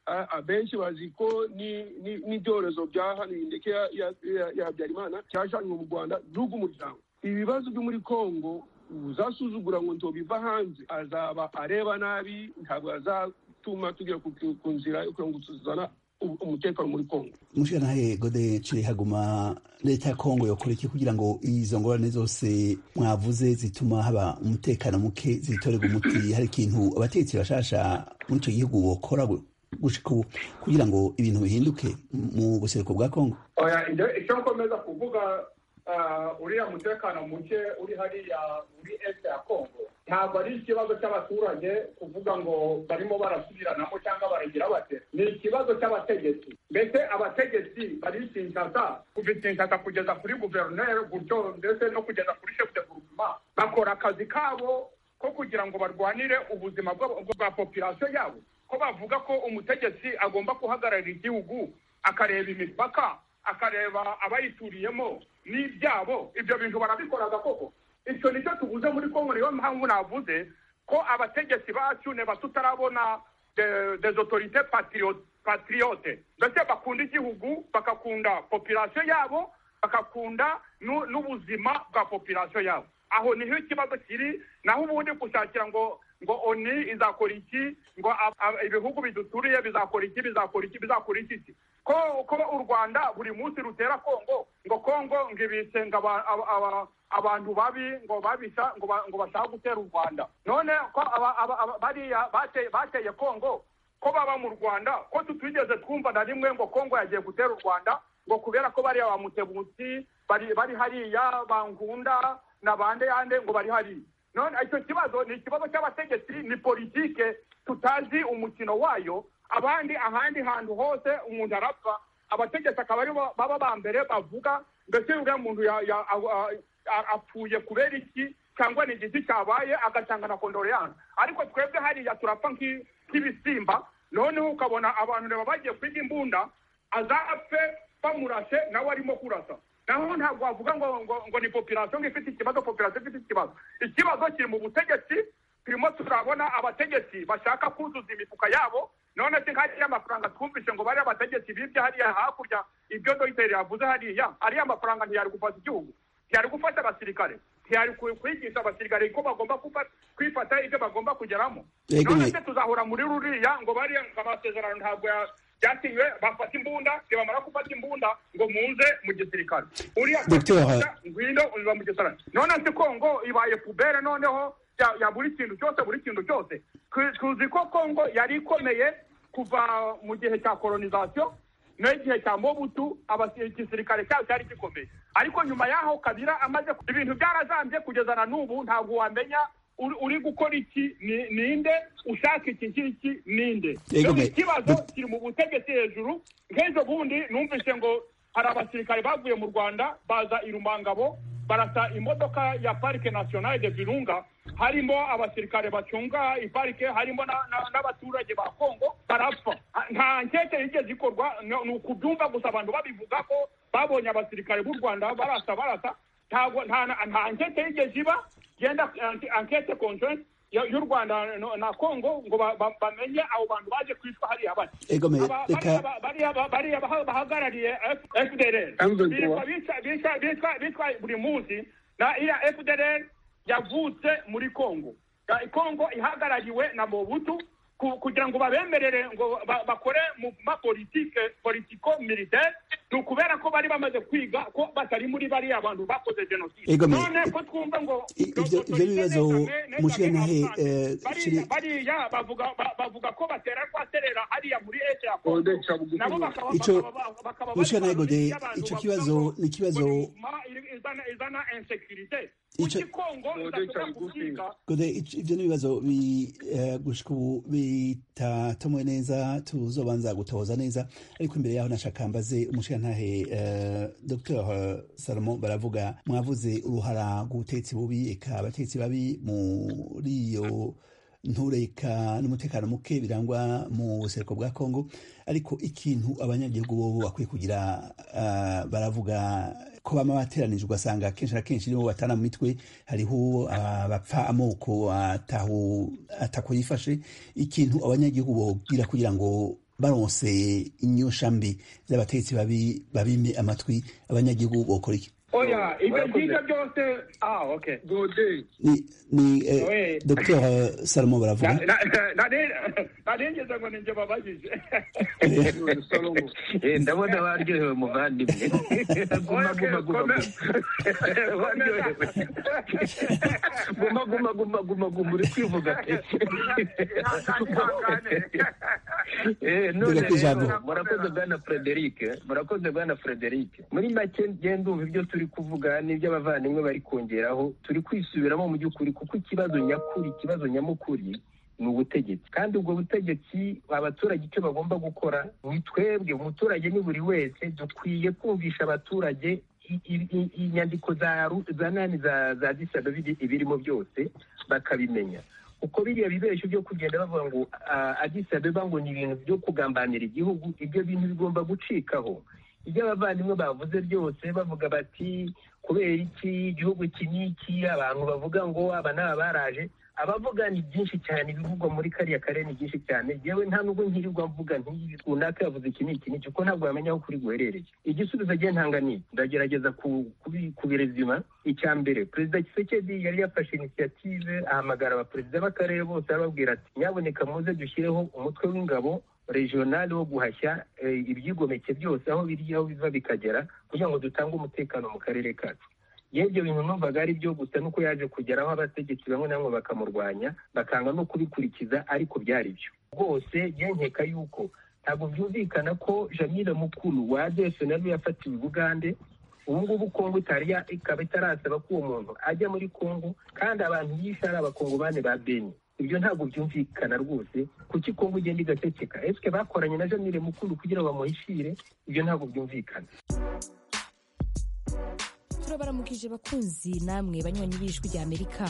[SPEAKER 4] a- abenshi bazi ko ni- ni- n'ibyorezo byahanuye ndetse ya- ya- ya- ya habyarimana cyajanywe mu rwanda n'ubwo umuryango ibibazo byo muri kongo uzasuzugura ngo ntobiva hanze azaba areba nabi ntabwo azatuma tugera ku- ku ku nzira yo kugira ngo tuzana u- umutekano muri kongo
[SPEAKER 1] mushikirantahe gode cire haguma leta ya kongo yokora iki kugira ngo izo ngorane zose mwavuze zituma haba umutekano muke zitorerwa umuti hari ikintu abategetsi bashasha muri icyo gihugu bokora gu- gushika ubu kugira ngo ibintu bihinduke mu buseruko bwa kongo
[SPEAKER 6] oya ibyo icyo nkomeza kuvuga ah, uriya mutekano muke uri hariya muri este ya congo ntabwo ari ikibazo cy'abaturage kuvuga ngo barimo barasubiranamo cyangwa baragira bate ni ikibazo cy'abategetsi mbese abategetsi barisinzata kubisinzata kugeza kuri guverineri gutyo ndetse no kugeza kuri chef de guverinoma bakora akazi kabo ko kugira ngo barwanire ubuzima bw'abo- bwa population yabo ko bavuga ko umutegetsi agomba guhagararira igihugu akareba imipaka akareba abayituriyemo n'ibyabo ibyo bintu barabikoraga koko icyo nicyo tuvuze muri kongo niyo mpamvu navuze ko abategetsi bacu niba tutarabona de- des autorite patriote ndetse bakunda igihugu bakakunda population yabo bakakunda nu- n'ubuzima bwa population yabo aho niho ikibazo kiri naho ubundi gushakira ngo ngo oni izakora iki ngo a- a- ibihugu biduturiye bizakora iki bizakora iki bizakora iki iki ko ko u rwanda buri munsi rutera kongo ngo kongo ngo ibisenga aba- aba- aba- abantu babi ngo babisha ngo ba- ngo bashaka gutera u rwanda none ko aba- aba- aba- bariya bate- bateye kongo ko baba mu rwanda ko tutigeze twumva na rimwe ngo kongo yagiye gutera u rwanda ngo kubera ko bariya ba mutebuti bari bari hariya bangunda na bande yande ngo bari hariya none icyo kibazo ni ikibazo cy'abategetsi ni politike tutazi umukino wayo abandi ahandi hantu hose umuntu arapfa abategetsi akaba aribo baba ba mbere bavuga mbese uriya muntu ya- ya- a- a- a- apfuye kubera iki cyangwa ni igiti cyabaye agatanga na kondoleyanse ariko twebwe hariya turapfa nk'i- nk'ibisimba noneho ukabona abantu reba bagiye kwiga imbunda azapfe bamurase nawe arimo kurasa naho ntabwo wavuga ngo ngo, ngo ni population ngo ifite ikibazo population ifite ikibazo ikibazo kiri mu butegetsi turimo turabona abategetsi bashaka kuzuza imifuka yabo none se nk'ariya mafaranga twumvise ngo bariya bategetsi bibye hariya hakurya ibyo dogiteri yavuze hariya ariya mafaranga ntiyari gufata igihugu ntiyari gufata abasirikare ntiyari ku- kwigisha abasirikare ko bagomba kufa- kwifata ibyo bagomba kugeramo
[SPEAKER 1] Yego,
[SPEAKER 6] none
[SPEAKER 1] ni-
[SPEAKER 6] se tuzahora muri ruriya ngo bariya ngo amasezerano ntabwo ya- byasinywe bafata imbunda ntibamara gufata imbunda ngo munze mu gisirikare uriya
[SPEAKER 1] Dr.
[SPEAKER 6] tuzafata, ngwino uza mu gisirikare none se kongo ibaye pubere noneho ya, ya buri kintu cyose buri kintu cyose Ku- tuzi ko kongo yari ikomeye kuva mu gihe cya kolonizasiyo n'igihe cya mobutu abasi- igisirikare cyabo cyari gikomeye ariko nyuma y'aho kabira amaze ku- ibintu byarazambye kugeza na n'ubu ntabwo wamenya uri- uri gukora iki ni- ninde ushaka iki ngiki ninde
[SPEAKER 1] Yego,
[SPEAKER 6] Rero
[SPEAKER 1] me-
[SPEAKER 6] ikibazo
[SPEAKER 1] Dr.
[SPEAKER 6] kiri mu butegetsi hejuru nk'ejo bundi numvise ngo hari abasirikare bavuye mu rwanda baza i rumangabo barasa imodoka ya parike nationale de virunga harimo abasirikare bacunga iparike harimo na- na- n'abaturage ba kongo barapfa Ha- nta nkeke yigeze ikorwa ni ni ukubyumva gusa abantu babivuga ko babonye abasirikare b'u rwanda barasa barasa ntabwo nta na- nta nkeke yigeze iba yenda anke- ankete conjointe ya- y'u rwanda no- na kongo ngo ba- ba- bamenye abo bantu baje kwicwa hariya bati
[SPEAKER 1] ego me
[SPEAKER 6] Aba-
[SPEAKER 1] reka
[SPEAKER 6] bariya- bariya ba- bariya baha- bahagarariye F- FDLR
[SPEAKER 4] Hamza
[SPEAKER 6] Bitwa-
[SPEAKER 4] Nduwa.
[SPEAKER 6] bitwa- bitwa- bitwa- bitwa buri munsi na iriya FDLR yavutse muri Kongo Ya- Kongo ihagarariwe na Mobutu ku- kugira ngo babemerere ngo ba- bakore mu ma politike politiko militaire ni ukubera ko bari bamaze kwiga ko batari muri bariya bantu bakoze jenoside
[SPEAKER 1] Ego me-
[SPEAKER 6] none ko twumva ngo
[SPEAKER 1] Ibyo- ibyo bibazo mushikiranahe, eh,
[SPEAKER 6] bariya
[SPEAKER 1] kiri-
[SPEAKER 6] bariya bavuga ba- bavuga ko batera rwaterera hariya muri ete ya Kongo
[SPEAKER 4] Konde Cabugutu.
[SPEAKER 6] nabo bakaba
[SPEAKER 1] Icyo-
[SPEAKER 6] bakaba- bakaba
[SPEAKER 1] Mushikirana
[SPEAKER 6] bari
[SPEAKER 1] Gode,
[SPEAKER 6] abantu b'abantu
[SPEAKER 1] icyo
[SPEAKER 6] bavuga
[SPEAKER 1] kibazo
[SPEAKER 6] ngo-
[SPEAKER 1] ni ikibazo-
[SPEAKER 6] ngo nyuma iri- izana izana insekirite
[SPEAKER 1] Icyo-
[SPEAKER 6] kuki Kongo idashobora
[SPEAKER 4] Cabugutu.
[SPEAKER 6] kubyiga
[SPEAKER 1] Kode, ic- ibyo ni ibibazo bi- eh, gushika ubu bitatomoye neza tuzobanza gutoza neza ariko imbere yaho nashaka mbaze umushirantahe eh, Dr Salomon baravuga mwavuze uruhara gutetsi bubi eka abatetsi babi muri iyo ntureka n'umutekano muke birangwa mu buseruko bwa Kongo ariko ikintu abanyagihugu bo bakwiye kugira ah, baravuga ko bama bateranije ugasanga kenshi na kenshi nibo batana mu mitwe hariho ah, bapfa amoko ataho atako yifashe ikintu abanyagihugu bogira kugira ngo baronse inyosha mbi z'abategetsi babi babime amatwi abanyagihugu bokora iki
[SPEAKER 6] oya ibyo
[SPEAKER 4] Murakoze.
[SPEAKER 6] ngibyo byose ah okay
[SPEAKER 4] gode
[SPEAKER 1] ni, ni eh,
[SPEAKER 6] Oye.
[SPEAKER 1] Dr Salomon baravuga
[SPEAKER 6] Na- na- na- nari- naringize ngo ninjye babajije
[SPEAKER 4] salomo
[SPEAKER 3] Eh, ndabona waryohewe muvandimwe guma guma guma guma. waryohewe guma guma guma guma guma uri kwivuga pe Eh, none
[SPEAKER 1] Dore ku ijambo.
[SPEAKER 3] rero, murakoze bwana frederic murakoze bwana frederic muri make ngenda umva ibyo turi kuvuga n'ibyo abavandimwe bari kongeraho turi kwisubiramo mu by'ukuri kuko ikibazo nyakuri ikibazo nyamukuri ni ubutegetsi kandi ubwo butegetsi abaturage icyo bagomba gukora ni twebwe umuturage ni buri wese dukwiye kumvisha abaturage i- i- i- inyandiko za ru- za nani za za disa ibirimo byose bakabimenya kuko biriya bibeshyo byo kugenda bavuga ngo ah, Addis Abeba ngo ni ibintu byo kugambanira igihugu ibyo bintu bigomba gucikaho ibyo abavandimwe bavuze byose bavuga bati kubera iki igihugu iki n'iki abantu bavuga ngo aba ni abaraje abavuga ni byinshi cyane ibivugwa muri kariya karere ni byinshi cyane yewe nta nubwo nkirirwa mvuga nti runaka yavuze iki n'iki n'iki kuko ntabwo wamenya aho kuri guherereye igisubizo agiye ntanga ni iki. ndagerageza ku- kubi- kubirezima icya mbere perezida kisekedi yari yafashe inisiyative ahamagara abaperezida b'akarere bose arababwira ati nyaboneka muze dushyireho umutwe w'ingabo regionale wo guhashya eh, ibyigomeke byose aho biri aho biva bikagera kugira ngo dutange umutekano mu karere kacu yewe ibyo bintu numvaga ari byo gusa nuko yaje kugeraho abategetsi bamwe na bamwe bakamurwanya bakanga no kubikurikiza ariko byari byo rwose yenkeka yuko ntabwo byumvikana ko jamila mukuru wa desenari yafatiwe i bugande ubu ngubu kongo itari ya- ikaba itarasaba ko uwo muntu ajya muri kongo kandi abantu yishe ari abakongomani ba beni ibyo ntabwo byumvikana rwose kuki kongo igenda igaceceka esike bakoranye na jamile mukuru kugira ngo bamuhishire ibyo ntabwo byumvikana
[SPEAKER 2] turabaramukije bakunzi namwe banywanyi b'ijwi rya amerika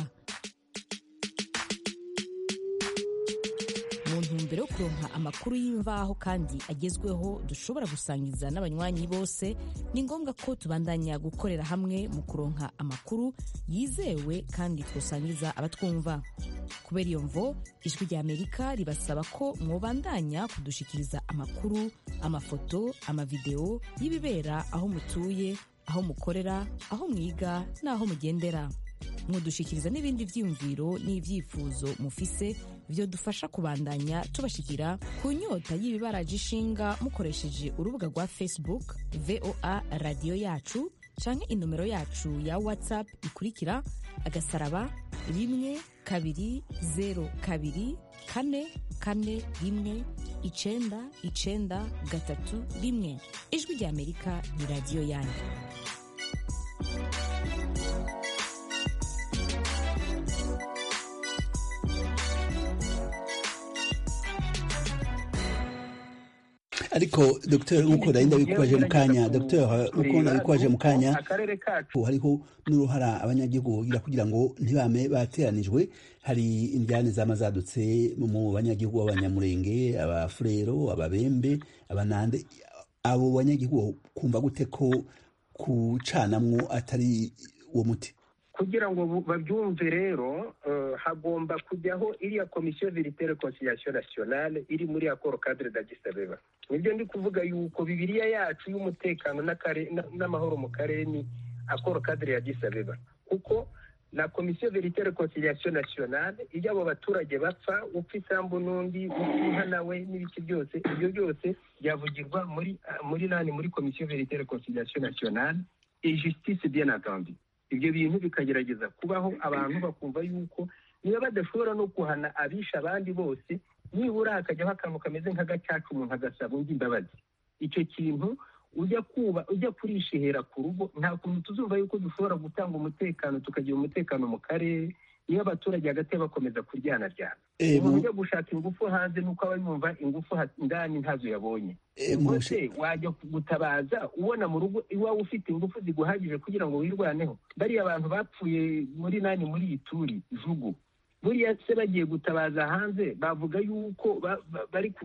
[SPEAKER 2] mu ntumbero yo kuronka amakuru y'imvaho kandi agezweho dushobora gusangiza n'abanywanyi bose ni ngombwa ko tubandanya gukorera hamwe mu kuronka amakuru yizewe kandi twusangiza abatwumva kubera iyo mvo ijwi rya amerika ribasaba ko mwobandanya kudushikiriza amakuru amafoto amavideo y'ibibera aho mutuye aho mukorera aho mwiga n'aho mugendera mudushikiriza n'ibindi byiyumviro n'ibyifuzo mufise byo dufasha kubandanya tubashikira ku nyota y'ibibaraje ishinga mukoresheje urubuga rwa facebook voa radiyo yacu canke inomero yacu ya whatsapp ikurikira agasaraba rimwe kabiri zero kabiri kane kane rimwe icenda icenda gatatu rimwe ijwi rya amerika ni radiyo yanyu
[SPEAKER 1] ariko dogiteri nk'uko nari ndabikwaje mu kanya dogiteri nk'uko ndabikwaje mu kanya hariho n'uruhara abanyagihugu bagira kugira ngo ntibame bateranijwe hari indyane zaba zadutse mu banyagihugu b'abanyamurenge abafurero ababembe abanande abo banyagihugu kumva gute ko kucanamwo atari uwo muti
[SPEAKER 3] kugira ngo babyumve rero hagomba kujyaho iriya komisiyo veritere conciliation nationale iri muri akoro cadre d'agisabeba nibyo ndi kuvuga yuko bibiriya yacu y'umutekano n'amahoro mu karere ni akoro cadre y'agisabeba kuko na komisiyo veritere conciliation nationale iyo abo baturage bapfa upfa isambu n'undi upfa nawe n'ibiki byose ibyo byose byavugirwa muri muri nani muri komisiyo veritere conciliation nationale et justice bien entendu ibyo bintu bikagerageza kubaho abantu bakumva yuko niba badashobora no guhana abisha abandi bose nibura hakajyaho akantu kameze nk'agacaca umuntu agasaba undi imbabazi icyo kintu ujya kuba ujya kurishihera ku rugo nta kuntu tuzumva yuko dushobora gutanga umutekano tukagira umutekano mu karere iyo abaturage hagati bakomeza kuryanaryana umuntu ujya gushaka ingufu hanze nuko aba yumva ingufu ndani ntazo yabonye rwose wajya gutabaza ubona mu rugo iwawe ufite ingufu ziguhagije kugira ngo wirwaneho bariya abantu bapfuye muri nani muri iyi turi jugu buriya se bagiye gutabaza hanze bavuga yuko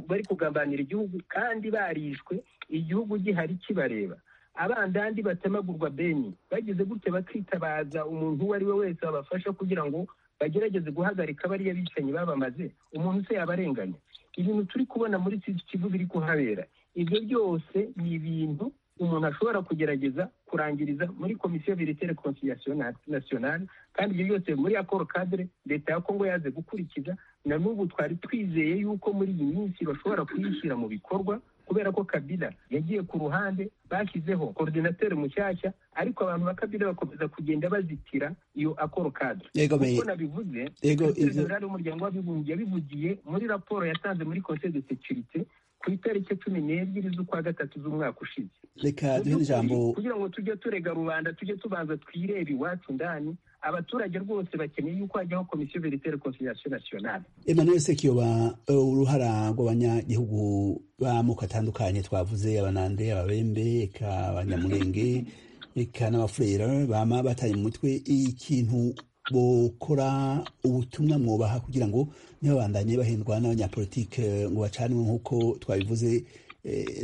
[SPEAKER 3] bari kugambanira igihugu kandi barishwe igihugu gihari kibareba abandandi batemagurwa beni bagize gute bakitabaza umuntu uwo ari we wese wabafasha kugira ngo bagerageze guhagarika bariya bicanyi babamaze umuntu se yabarenganya ibintu turi kubona muri kivu biri kuhabera ibyo byose ni ibintu umuntu ashobora kugerageza kurangiriza muri komisiyo veritere conciliation nationale kandi ibyo byose muri akoro cadre leta ya kongo yaze gukurikiza na n'ubu twari twizeye yuko muri iyi minsi bashobora kuyishyira mu bikorwa kubera ko kabila yagiye ku ruhande bashyizeho koordinateri mushyashya ariko abantu ba kabila bakomeza kugenda bazitira iyo akoro kadre kuko nabivuze generali w'umuryango w'abibumbye yabivugiye muri raporo yatanze muri conseil de securite ku itariki cumi n'ebyiri z'ukwa gatatu z'umwaka ushize
[SPEAKER 1] reka duhe ijambo
[SPEAKER 3] kugira ngo tujye turega rubanda tujye tubanza twirebe iwacu ndani abaturage rwose bakeneye yuko hajyaho komisiyo veritere conciliation nationale
[SPEAKER 1] emmanuel sekiyoba uruhara rw'abanyagihugu b'amoko atandukanye twavuze abanande ababembe eka abanyamurenge eka n'abafurera bama bataye mu mutwe ikintu bokora ubutumwa mwubaha kugira ngo ntibabandanye bahindwa n'abanyapolitike ngo bacanwe nk'uko twabivuze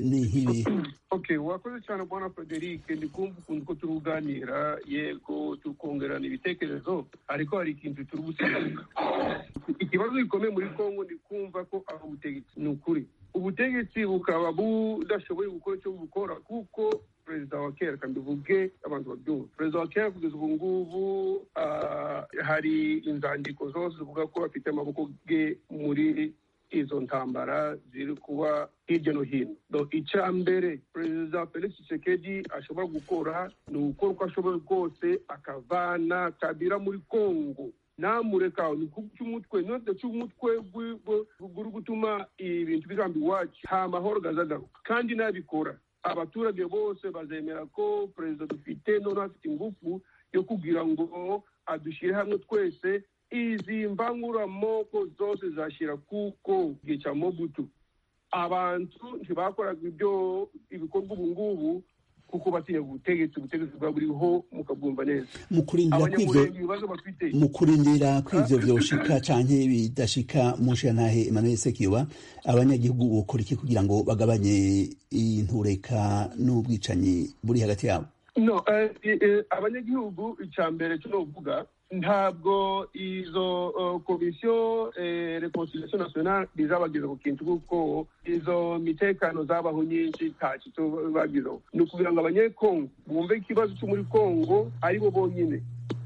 [SPEAKER 1] ni nk'ibi
[SPEAKER 6] okay wakoze cyane bwana frederic ndi kumva ukuntu ko turi kuganira yego turi kongerana ibitekerezo ariko hari ikintu turi gusigaza ikibazo gikomeye muri kongo ni kumva ko ari ubutegetsi ni ukuri ubutegetsi bukaba budashoboye gukora icyo bukora kuko perezida wa kera kandi uvuge abantu babyumva perezida wa kera kugeza ubu ngubu hari inzandiko zose zivuga ko afite amaboko ye muri izo ntambara ziri kuba hirya no hino icya mbere perezida felix tshisekedi ashobora gukora ni ugukora uko ashoboye kose akavana kabira muri kongo namureka ni cy'umutwe note cy'umutwe guri gutuma ibintu bigamba iwacu nta mahoro gazagaruka kandi nabikora abaturage bose bazemera ko perezida dufite noneho afite ingufu yo kugira ngo adushyire hamwe twese izi mbanguramoko zose zashyira kuko igihe cya mobutu abantu ntibakoraga ibyo ibikorwa ubu ngubu
[SPEAKER 4] kuko batinya ubutegetsi ubutegetsi bwa buriho mukabwumva neza
[SPEAKER 1] mu kurindira kw'ibyo
[SPEAKER 4] abanyamurenge ibibazo bafite
[SPEAKER 1] mu kurindira kw'ivyo vyoshika canke bidashika mu nshantahe Emmanuel Sekiba abanyagihugu bokora iki kugira ngo bagabanye intureka n'ubwicanyi buri hagati yabo
[SPEAKER 4] no eh, eh, abanyagihugu icya mbere cyo kuvuga ntabwo izo uh, komisiyo eh, reconciliation nationale izabageza ku kintu kuko izo mitekano zabaho nyinshi ntacyo icyo bagizeho ni ukugira ngo abanyekongo bumve ikibazo cyo muri kongo ari bo bonyine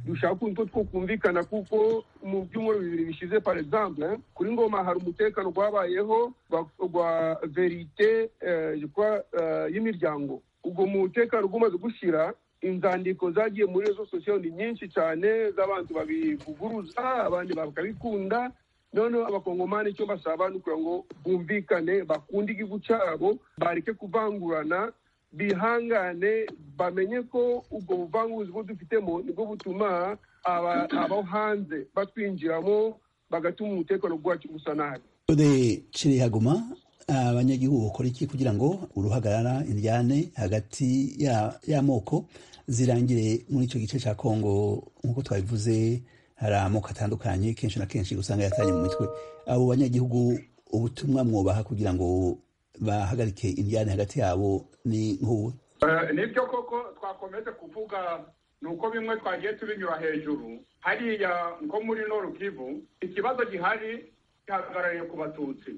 [SPEAKER 4] dushaka utuntu two twumvikana kuko mu byumweru bibiri bishize par exemple kuri ngoma hari umutekano gwabayeho gwa- gwa verite eh, gwa- eh, y'imiryango ubwo mutekano gumaze gushira inzandiko zagiye muri rezo sosiyo ni nyinshi cyane z'abantu babivuguruza abandi bakabikunda noneho abakongomani icyo basaba ni ukugira ngo bumvikane bakunde igihugu cyabo bareke kuvangurana bihangane bamenye ko ubwo buvanguzi bwo dufitemo nibwo butuma aba- abo hanze batwinjiramo bagatuma umutekano wacu gusa nabi
[SPEAKER 1] Ode Chirihaguma abanyagihugu bakora iki kugira ngo uruhagarara indyane hagati ya- y'amoko zirangire muri icyo gice cya Kongo nk'uko twabivuze hari amoko atandukanye kenshi na kenshi usanga yatanye mu mitwe abo banyagihugu ubutumwa mwubaha kugira ngo bahagarike indyane hagati yabo ni nk'ubu
[SPEAKER 6] Eh, nibyo koko twakomeze kuvuga ni uko bimwe twagiye tubinyura hejuru hariya nko muri noru kivu ikibazo gihari gihagarariye ku batutsi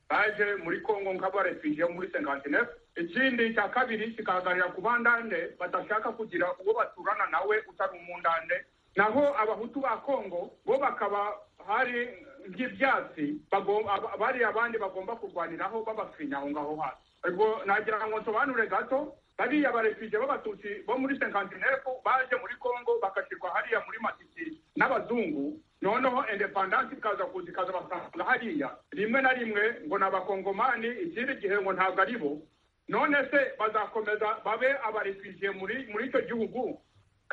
[SPEAKER 6] baje muri kongo nk'abarefije muri senkantinefu ikindi cya kabiri kikahagararira ku bandande badashaka kugira uwo baturana nawe utari umundande naho abahutu ba kongo bo bakaba hari nk'ibyatsi bagom- aba- bari abandi bagomba kurwaniraho babafinya aho ngaho hasi ubwo nagira ngo nsobanure gato bariya barefije b'abatutsi bo muri senkantinefu baje muri kongo bakashyirwa hariya muri matiki n'abazungu noneho indepandansi ikaza kuza ikazabasanga hariya rimwe na rimwe ngo ni abakongomani ikindi gihe ngo ntabwo ari bo none se bazakomeza babe abarefije muri muri icyo gihugu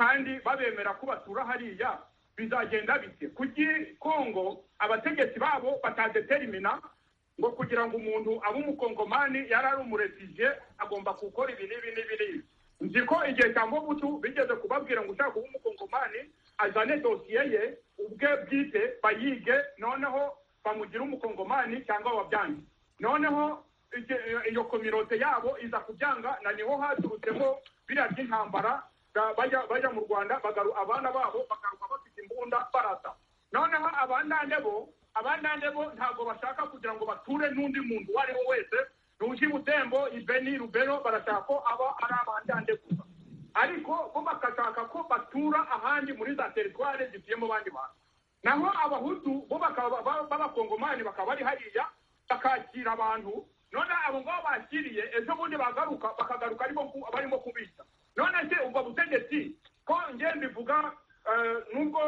[SPEAKER 6] kandi babemera ko batura hariya bizagenda bite kuki kongo abategetsi babo batadeterimina ngo kugira ngo umuntu abe umukongomani yari ari umurefije agomba gukora ibi n'ibi n'ibi n'ibi nzi ko igihe cya mobutu bigeze kubabwira ngo ushaka kuba umukongomani azane dosiye ye ubwe bwite bayige noneho bamugire umukongomani cyangwa wabyange noneho ige- iyo kominote yabo iza kubyanga na niho haturutsemo biriya by'intambara ba- bajya bajya mu rwanda bagaru abana babo bagaruka bafite imbunda barata noneho abandande bo abandande bo ntabwo bashaka kugira ngo bature n'undi muntu uwo ari we wese nushi butembo ibeni rubero barashaka ko aba ari abandande gusa ariko bo bagashaka ko batura ahandi muri za teritware zituyemo bandi bantu naho abahutu bo bakaba ba- b'abakongomani bakaba bari hariya bakakira abantu none abo ngabo bakiriye ejo bundi bagaruka bakagaruka aribo ku- barimo kubica none se ubwo butegetsi ko ngiye mbivuga eh, nubwo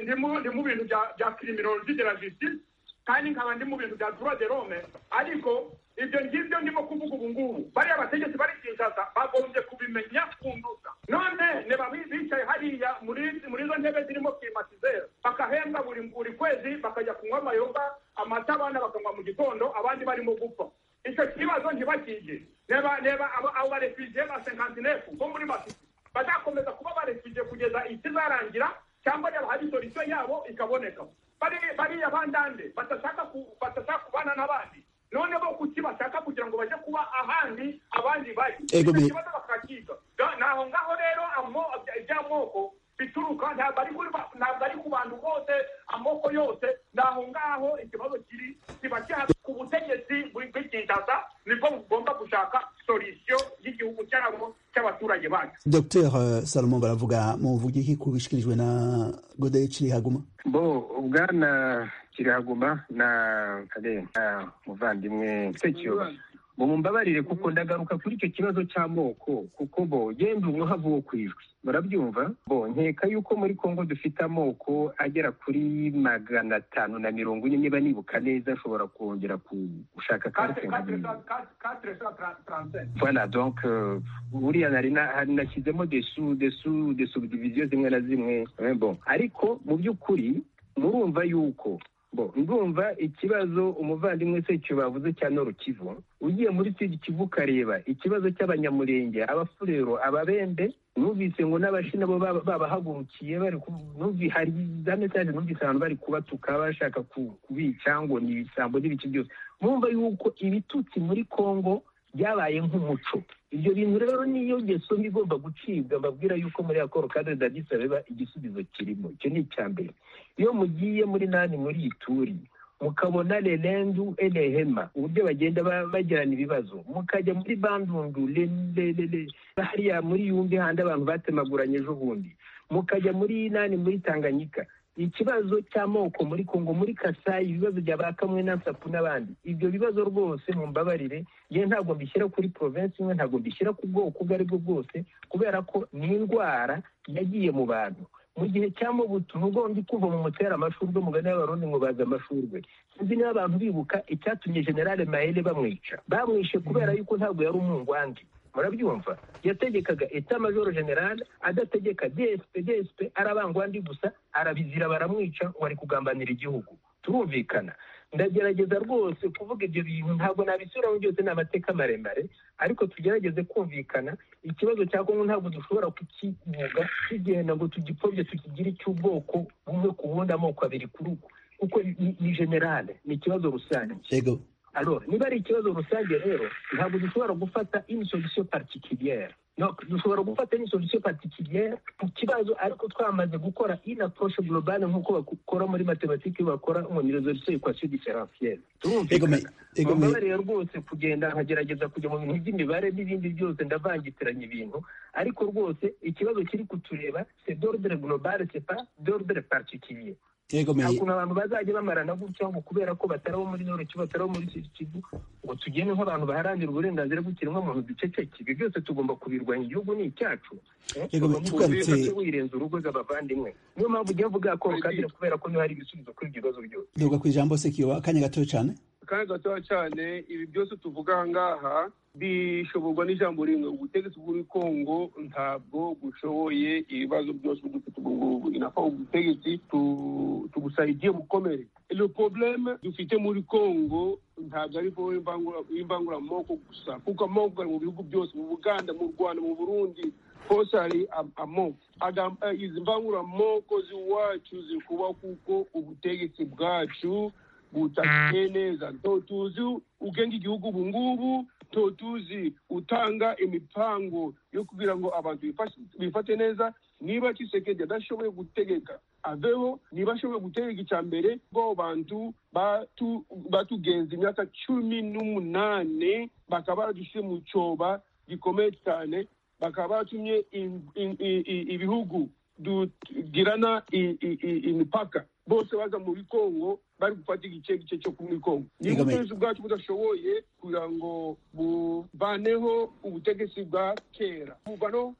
[SPEAKER 6] ndi mu- ndi mu bintu bya- bya criminologie de la justice kandi nkaba ndi mu bintu bya droit de l'homme ariko ibyo ngibyo ndimo kuvuga ubu ngubu bariya bategetsi bari kinshasa bagombye kubimenya kunduza none ne babi- bicaye hariya muri muri izo ntebe zirimo klimatizere bakahembwa buri buri kwezi bakajya kunywa amayoga amata abana bakanywa mu gitondo abandi barimo gupfa icyo kibazo ntibakige reba reba abo- abo barefugiye ba senkantinefu bo muri masisi bazakomeza kuba barefugiye kugeza ikizarangira cyangwa reba hari solusiyo yabo ikaboneka Bari- bariya bandande badashaka ku- badashaka kubana n'abandi none bo kuki bashaka kugira ngo bajye kuba ahandi abandi bari
[SPEAKER 1] Ego
[SPEAKER 6] Icyo
[SPEAKER 1] me-
[SPEAKER 6] kibazo bakakiga Da- naho ngaho rero amo- iby'amoko bituruka ntabwo ari kuri ba- ntabwo ari ku bantu bose amoko yose naho ngaho ikibazo kiri kiba kihari ku butegetsi bw'ikinshasa nibwo bugomba gushaka solusiyo y'igihugu cyabo cy'abaturage bacu
[SPEAKER 1] Dr Salomon baravuga mu iki kubishikirijwe na Gode Chirihaguma
[SPEAKER 3] bo bwana kiraguma na kare na muvandimwe sekio bo mumbabarire kuko ndagaruka kuri icyo kibazo cy'amoko kuko bo genda umuhava wo ku ijwi murabyumva bo nkeka yuko muri kongo dufite amoko agera kuri magana atanu na mirongo ine niba nibuka neza ashobora kongera ku- gushaka
[SPEAKER 6] Quatre-
[SPEAKER 3] kandi
[SPEAKER 6] quatre- quatre- quatre cent trente- trente-sept.
[SPEAKER 3] voilà donc euh, buriya nari na- hari nashyizemo desu desu desu subdivision zimwe na zimwe Eh, bon ariko mu by'ukuri murumva yuko ndumva ikibazo umuvandimwe se bavuze cya norukivu ugiye muri sud kivu ukareba ikibazo cy'abanyamurenge abafurero ababembe numvise ngo n'abashi nabo babahagurukiye bari hari za mesaje numvise abantu bari kubatuka bashaka kubica ngo ni ibisambo n'ibiki byose mumva yuko ibitutsi muri congo byabaye nk'umuco ibyo bintu rero niyo ngeso mbi igomba gucibwa mbabwira yuko muri akoro kadre dadisabeba igisubizo kirimo icyo ni icya mbere iyo mugiye muri nani muri ituri mukabona lelendu enehema uburyo bagenda bagirana ibibazo mukajya muri bandundu hariya muri yumbi handi abantu batemaguranye ejo bundi mukajya muri nani muri tanganyika ikibazo cy'amoko muri kongo muri kasayi ibibazo bya ba kamwe na sapu n'abandi ibyo bibazo rwose mu mbabarire yewe ntabwo mbishyira kuri provinsi imwe ntabwo mbishyira ku bwoko ubwo ari bwo bwose kubera ko ni indwara yagiye mu bantu mu gihe cya mubutu n'ubwo ndi kuva mu mutera amashurwe mugani y'abarundi ngo bazi amashurwe sinzi niba abantu bibuka icyatumye generale mayere bamwica bamwishe kubera yuko ntabwo yari umungwandi murabyumva yategekaga eta majoro generale adategeka dsp dsp arabangwandi gusa arabizira baramwica ngo ari kugambanira igihugu turumvikana ndagerageza rwose kuvuga ibyo bintu ntabwo nabisubiramo byose ni amateka maremare ariko tugerageze kumvikana ikibazo cya kongo ntabwo dushobora kukivuga tugenda ngo tugipfobye tukigire icy'ubwoko bumwe ku wundi amoko abiri ku rugo kuko ni generale ni ikibazo rusange alors niba ari ikibazo rusange rero ntabwo dushobora gufata une solution particulière donc dushobora gufata une solution particulière ku kibazo ariko twamaze gukora une approche globale nk'uko bakora muri matematike bakora ngo ni resolution equation différentielle turumvikana rwose kugenda nkagerageza kujya mu bintu by'imibare n'ibindi byose ndavangitiranya ibintu ariko rwose ikibazo kiri kutureba c'est d'ordre globale c'est pas d'ordre particulier ukuntu abantu bazajya bamarana gutya ngo kubera ko batari abo muri noroki batari abo muri kivu ngo tugende nk'abantu baharanira uburenganzira bw'ikiremwamuntu duceceke ibyo byose tugomba kubirwanya igihugu ni icyacu wirenza urugo rw'abavandimwe niyo mpamvu ujya mvuga ko kadire kubera ko niho hari ibisubizo kuri ibyo bibazo byose
[SPEAKER 1] duga ku ijambo sekiwa akanya gato cyane
[SPEAKER 4] akanya gato cyane ibi byose tuvuga aha ngaha bishoborwa n'ijambo rimwe ubutegetsi bw'uri kongo ntabwo bushoboye ibibazo byose dufite ubu ngubu inafa ubutegetsi tubusaidiye bukomere le probleme dufite muri kongo ntabwo ari bo imbanguramoko gusa kuko amoko ari mu bihugu byose mu buganda mu rwanda mu burundi hose hari amoko izi mbanguramoko z'iwacu ziri kuba kuko ubutegetsi bwacu butakiye neza ntotuzi ugenga igihugu ubu ngubu ntotuzi utanga imipango yo kugira ngo abantu bifate neza niba kisekedi adashoboye gutegeka aveho niba ashoboye gutegeka icya mbere bw'abo bantu batugenza imyaka cumi n'umunani bakaba baradushyire mu cyoba gikomeye cyane bakaba baratumye ibihugu tugirana imipaka bose baza muri kongo bari gufata igice gice cyo muri kongo niba ubutegetsi bwacu budashoboye kugira ngo buvaneho ubutegetsi bwa kera buvaneho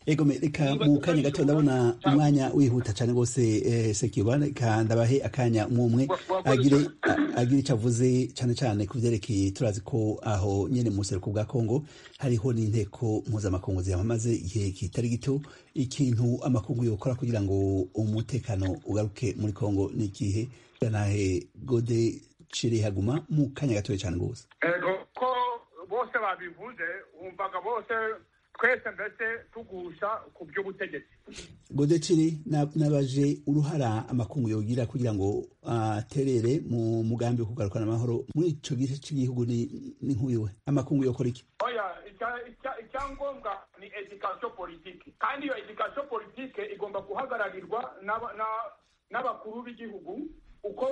[SPEAKER 1] ego reka mu kanya gato ndabona umwanya wihuta cyane rwose sekiba reka ndabahe akanya umwe agire agire icyo avuze cyane cyane ku byerekeye turazi ko aho nyine mu buseruko bwa kongo hariho n'inteko mpuzamakungu ziyamamaze igihe kitari gito ikintu amakungu yokora kugira ngo umutekano ugaruke muri kongo ni igihe nahe gode cirihaguma mu kanya gatoya cyane rwose
[SPEAKER 6] ego ko bose babivuze wumvaga bose twese mbese tugusha ku by'ubutegetsi
[SPEAKER 1] godeciri n'abaje uruhara amakungu yogira kugira ngo aterere mu mugambi wo kugarukana amahoro muri icyo gice cy'igihugu ni nk'uyu we amakungu yokora iki
[SPEAKER 6] icyangombwa ni edikasiyo politiki kandi iyo edikasiyo politiki igomba guhagararirwa n'abakuru b'igihugu uko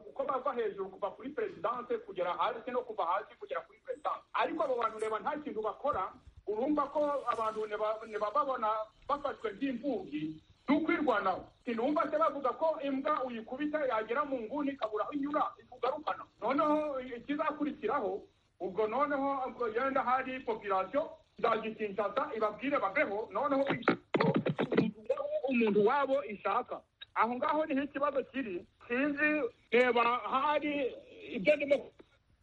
[SPEAKER 6] uko bava hejuru kuva kuri perezidanse kugera hasi no kuva hasi kugera kuri perezidanse ariko abo bantu reba nta kintu bakora urumva ko abantu ntibababona bafashwe nk'imvugi ni ukwirwanaho sinumva se bavuga ko imbwa uyikubita yagera mu nguni ikabura aho inyura ikugarukana noneho ikizakurikiraho ubwo noneho yenda hari popirasiyo izagikinshasa ibabwire babeho noneho umuntu wabo ishaka aho ngaho niho ikibazo kiri sinzi reba hari ibyo ndimo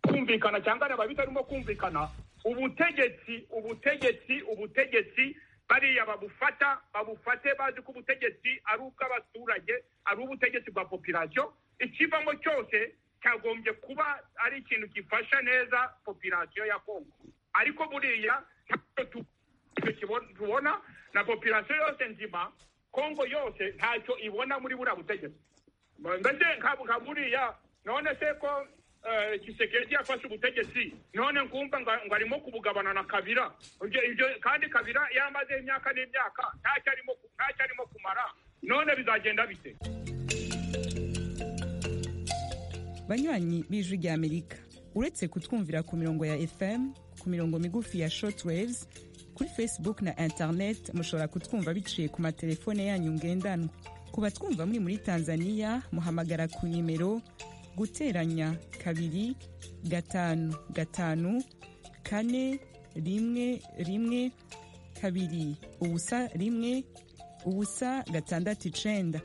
[SPEAKER 6] kumvikana cyangwa reba bitarimo kumvikana ubutegetsi ubutegetsi ubutegetsi bariya babufata babufate bazi ko ubutegetsi ari ubw'abaturage ari ubutegetsi bwa popirasiyo ikivamo cyose cyagombye kuba ari ikintu gifasha neza popirasiyo ya kongo ariko buriya ntacyo tubona na popirasiyo yose nzima kongo yose ntacyo ibona muri buriya butegetsi mbese nka buriya none se ko gisekedi yafashe ubutegetsi none nkumva ngo arimo kubugabana na kabira ibyo kandi kabira yamaze imyaka n'imyaka ntacyo arimo kumara none bizagenda bite
[SPEAKER 4] banywanyi b'ijwi ry'amerika uretse kutwumvira ku mirongo ya fm ku mirongo migufi ya shortwaves kuri facebook na internet mushobora kutwumva biciye ku matelefone yanyu ngendanwa ku batwumva muri muri tanzania muhamagara ku nimero guteranya kabiri gatanu gatanu kane rimwe rimwe kabiri ubusa rimwe ubusa gatandatu icenda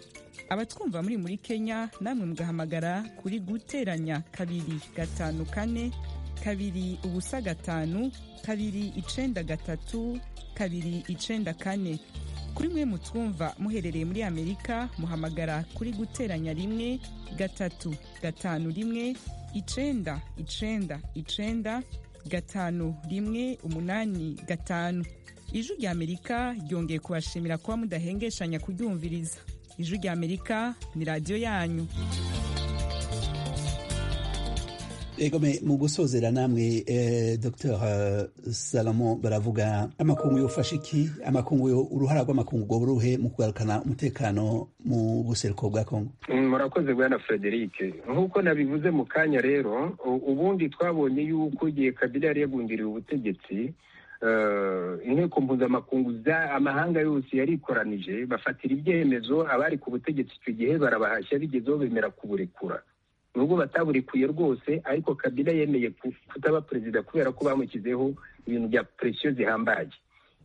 [SPEAKER 4] abatwumva muri muri kenya namwe mugahamagara kuri guteranya kabiri gatanu kane kabiri ubusa gatanu kabiri icenda gatatu kabiri icenda kane kuri mwe mutwumva muherereye muri amerika muhamagara kuri guteranya rimwe gatatu gatanu rimwe icenda icenda icenda gatanu rimwe umunani gatanu ijwi ry'amerika ryongeye kubashimira kuba mudahengeshanya kuryumviriza ijwi ry'amerika ni radiyo yanyu
[SPEAKER 1] egome mu gusozera namwe eh, dr uh, salomon baravuga amakungu yofasha iki amakungu yo uruhara rw'amakungu rwo ruhe mu kugarukana umutekano mu buseruko bwa kongo
[SPEAKER 3] murakoze bwana frederic nk'uko nabivuze mu kanya rero ubundi twabonye yuko igihe kabila yari yagundiriye ubutegetsi inteko mpuzamakungu amahanga yose yarikoranije bafatira ibyemezo abari ku butegetsi icyo gihe barabahashya bigezeho bemera kuburekura nubwo bataburekuye rwose ariko kabila yemeye kutaba perezida kubera ko bamushyizeho ibintu bya presiyo zihambaye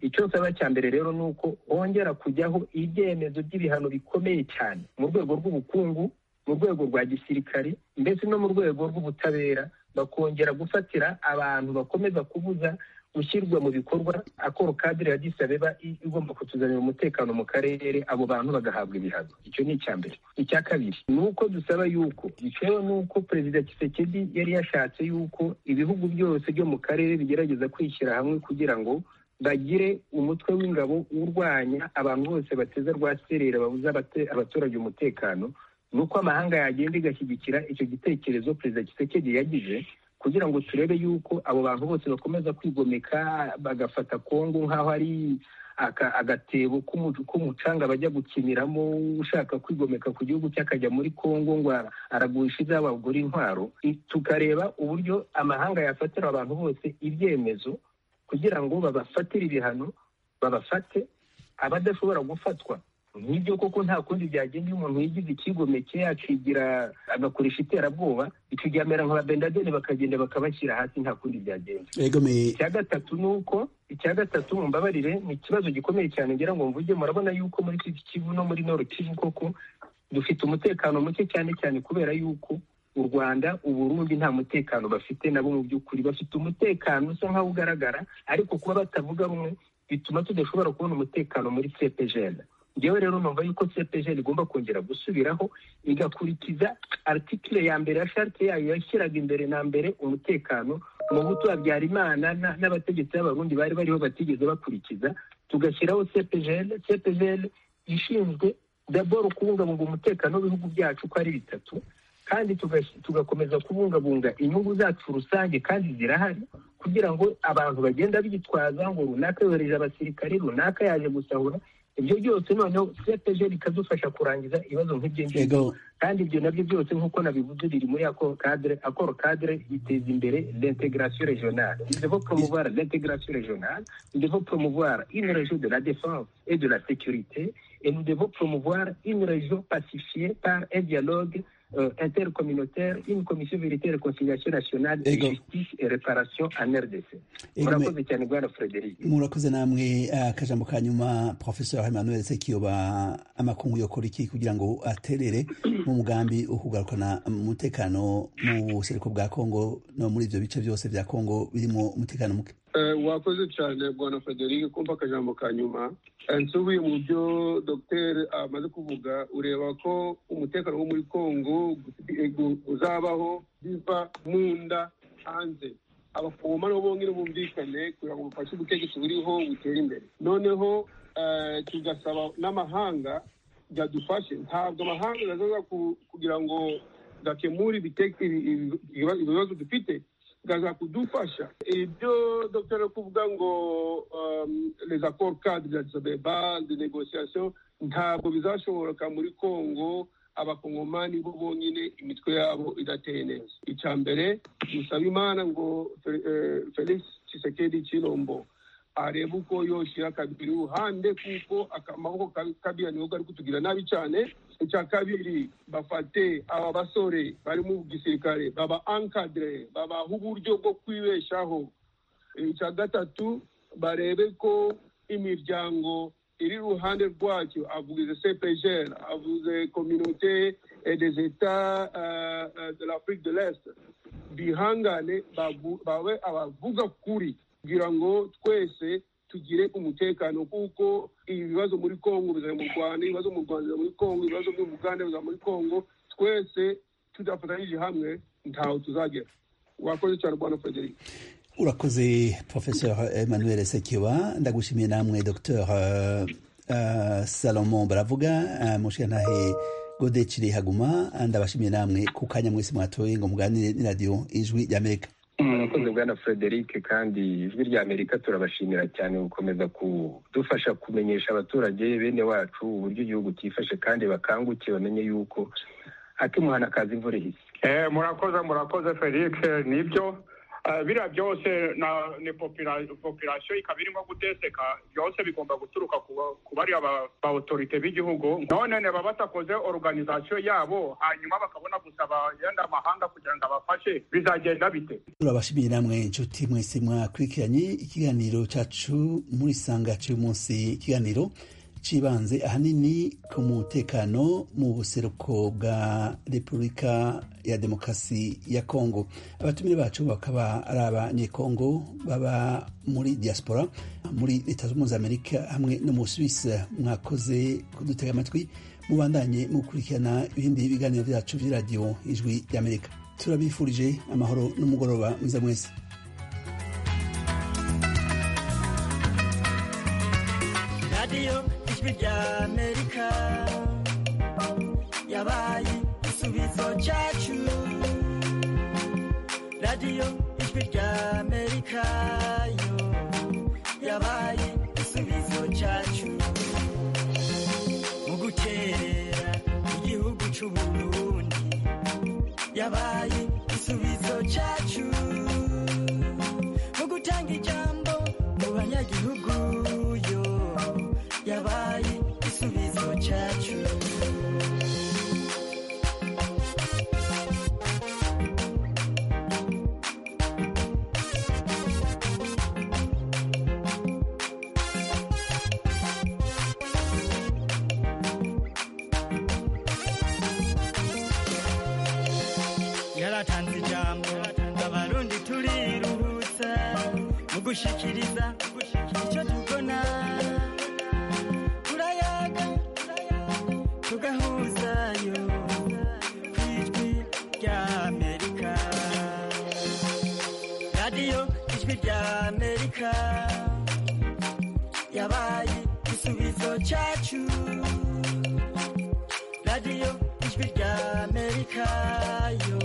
[SPEAKER 3] icyo nsaba cya mbere rero ni uko hongera kujyaho ibyemezo by'ibihano bikomeye cyane mu rwego rw'ubukungu mu rwego rwa gisirikare ndetse no mu rwego rw'ubutabera bakongera gufatira abantu bakomeza kubuza gushyirwa mu bikorwa akoro kadire ya disabeba igomba kutuzanira umutekano mu karere abo bantu bagahabwa ibihano icyo ni icya mbere icya kabiri ni uko dusaba yuko bitewe n'uko perezida kisekedi yari yashatse yuko ibihugu byose byo mu karere bigerageza kwishyira hamwe kugira ngo bagire umutwe w'ingabo urwanya abantu bose bateza rwaserera babuza abaturage umutekano ni uko amahanga yagenda igashyigikira icyo gitekerezo perezida kisekedi yagize kugira ngo turebe yuko abo bantu bose bakomeza kwigomeka bagafata kongo nk'aho ari agatebo k'umucanga bajya gukiniramo ushaka kwigomeka ku gihugu cye akajya muri kongo ngo aragurisha izabo abagura intwaro tukareba uburyo amahanga yafatira abantu bose ibyemezo kugira ngo babafatire ibihano babafate abadashobora gufatwa nk'ibyo koko nta kundi byagenda iyo umuntu yigize ikigomeke akigira agakoresha iterabwoba ikigamera nka bendadeni bakagenda bakabashyira hasi nta kundi byagenda icya gatatu ni uko icya gatatu mumbabarire ni ikibazo gikomeye cyane ngira ngo mvuge murabona yuko muri iki kivu no muri noro kivu koko dufite umutekano muke cyane cyane kubera yuko u rwanda uburundi nta mutekano bafite nabo mu by'ukuri bafite umutekano usa nkaho ugaragara ariko kuba batavuga rumwe bituma tudashobora kubona umutekano muri cepgl ngewe rero numva yuko cpg igomba kongera gusubiraho igakurikiza artikire ya mbere ya sharite yayo yashyiraga imbere na mbere umutekano umuhutu wa habyarimana n'abategetsi b'abarundi bari bariho batigeze bakurikiza tugashyiraho cpgl cpgl ishinzwe daboro kubungabunga umutekano w'ibihugu byacu uko ari bitatu kandi tugakomeza kubungabunga inyungu zacu rusange kandi zirahari kugira ngo abantu bagenda bitwaza ngo runaka yohereje abasirikare runaka yaje gusahura ibyo byose noneho cpg bikadufasha kurangiza ibibazo nk'ibyo ngibyo kandi ibyo nabyo byose nk'uko nabivuze biri muri akoro kadire akoro kadire iteza imbere l'integration régionale nous devons promouvoir l'intégration régionale nous devons promouvoir une région de la défense et de la sécurité et nous devons promouvoir une région pacifiée par un dialogue euh, intercommunautaire, une commission vérité et réconciliation nationale de justice et réparation en RDC. Murakoze cyane Bwana Frederic.
[SPEAKER 1] Murakoze namwe akajambo ka nyuma Professeur Emmanuel Sekiyoba amakungu yokora iki kugira ngo aterere mu mugambi wo kugarukana umutekano mu buseruko bwa Kongo no muri ivyo bice byose bya Kongo birimo umutekano muke.
[SPEAKER 4] wakoze cyane bwana frederic kumva akajambo ka nyuma nsubiye mu byo dogiteri amaze kuvuga ureba ko umutekano wo muri congo uzabaho biva mu nda hanze abafoma nabo bongere bumvikane kugira ngo ubufasha ubutegetsi buriho butere imbere noneho eh, tugasaba n'amahanga byadufashe ntabwo amahanga azaza ku- kugira ngo gakemure ibiteke- ibi- ibibazo ibibazo dufite gaza kudufasha ibyo dr ari kuvuga ngo um, les accords cadre de Addis Abeba de négociation ntabwo bizashoboka muri congo abakongomani bo bonyine imitwe yabo idateye neza icya mbere dusaba imana ngo Fe- eh, felix tshisekedi chilombo arebe uko yoshyira kabiri iruhande kuko akamaboko ka kabira niho kari kutugira nabi cyane icya kabiri bafate aba basore bari mu gisirikare baba ankadire babaha uburyo bwo kwibeshaho icya gatatu barebe ko imiryango iri iruhande rwacyo avuze cpgr avuze communauté et des etats euh, euh, de l'afrique de l'est bihangane babu- babe abavuga kuri kugira ngo twese tugire umutekano kuko ibibazo muri congo biza mu rwanda ibibazo mu rwanda biza muri congo ibibazo byo mu uganda biza muri congo twese tudafatanyije hamwe ntaho tuzagera wakoze cyane rwanda frederic
[SPEAKER 1] urakoze professeur emmanuel sekiwa ndagushimiye namwe dr uh, uh, salomon baravuga uh, mushyantahe gode cire haguma ndabashimiye namwe ku kanya mwese mwatoye ngo muganire n'iradiyo ijwi ry'amerika
[SPEAKER 3] murakoze bwana frederic kandi ijwi rya amerika turabashimira cyane gukomeza kudufasha kumenyesha abaturage bene wacu uburyo igihugu cyifashe kandi bakanguke bamenye yuko akimuhana kazi imvura ihise
[SPEAKER 6] Eh, murakoze murakoze felix eh, nibyo Eh, biriya byose na- ni popula- population ikaba irimo guteseka byose bigomba guturuka ku ba- ku bariya ba- ba autorite b'igihugu none niba batakoze organisation yabo hanyuma bakabona gusaba yenda amahanga kugira ngo abafashe bizagenda bite
[SPEAKER 1] turabashimiye namwe inshuti mwese mwakurikiranye ikiganiro cyacu muri sanga cy'umunsi ikiganiro cibanze ahanini ku mutekano mu buseruko bwa repubulika ya demokarasi ya kongo abatumire bacu bakaba ari abanyekongo baba muri diaspora muri leta zunze amerika hamwe no mu suisse mwakoze kudutega amatwi mubandanye mukurikirana ibindi biganiro byacu by'iradiyo ijwi ry'amerika turabifurije amahoro n'umugoroba mwiza mwese
[SPEAKER 5] radiyo ijwi ry'amerika yabaye igisubizo cyacu radiyo ijwi ry'amerika yo yabaye igisubizo cyacu mu gukerera igihugu cy'uburundi yabaye igisubizo cyacu mu gutanga ijambo mu banyagihugu yo yabaye igisubizo cyacu yaratanze ijambo abarundi turiruhutsa mu gushikiriza icyo tubona turayaga tugahuzayo ku ijwi ry'amerika radiyo ijwi ry'amerika yabaye igisubizo cyacu radiyo ijwi ry'amerika yo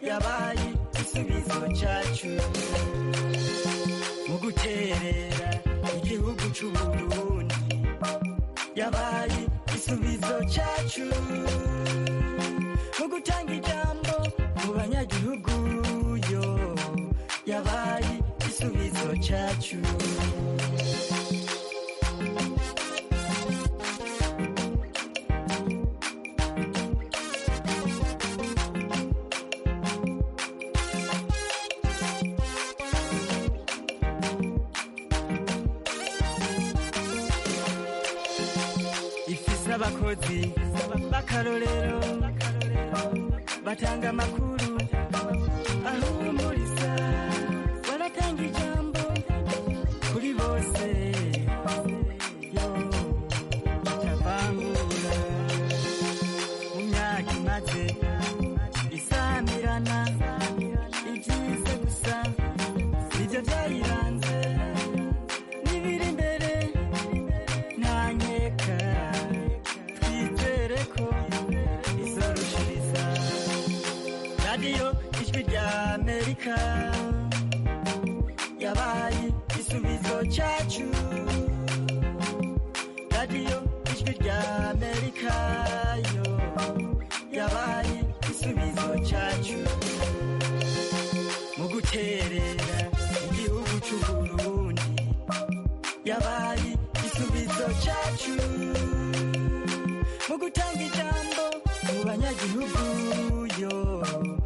[SPEAKER 5] yabaye igisubizo cyacu mu guterera igihugu cy'uburundi yabaye igisubizo cyacu mu gutanga ijambo mu banyagihugu yo yabaye igisubizo cyacu ifise abakozi b'akarorero batanga amakuru ahumuriza baratanga ijambo
[SPEAKER 4] turabirana ibyiza gusa nibyo byayiranze n'ibiri imbere nta nkeka twizere ko izoroshiriza radiyo ijwi rya amerika yabaye igisubizo cyacu radiyo ijwi rya amerika yo yabaye igisubizo cyacu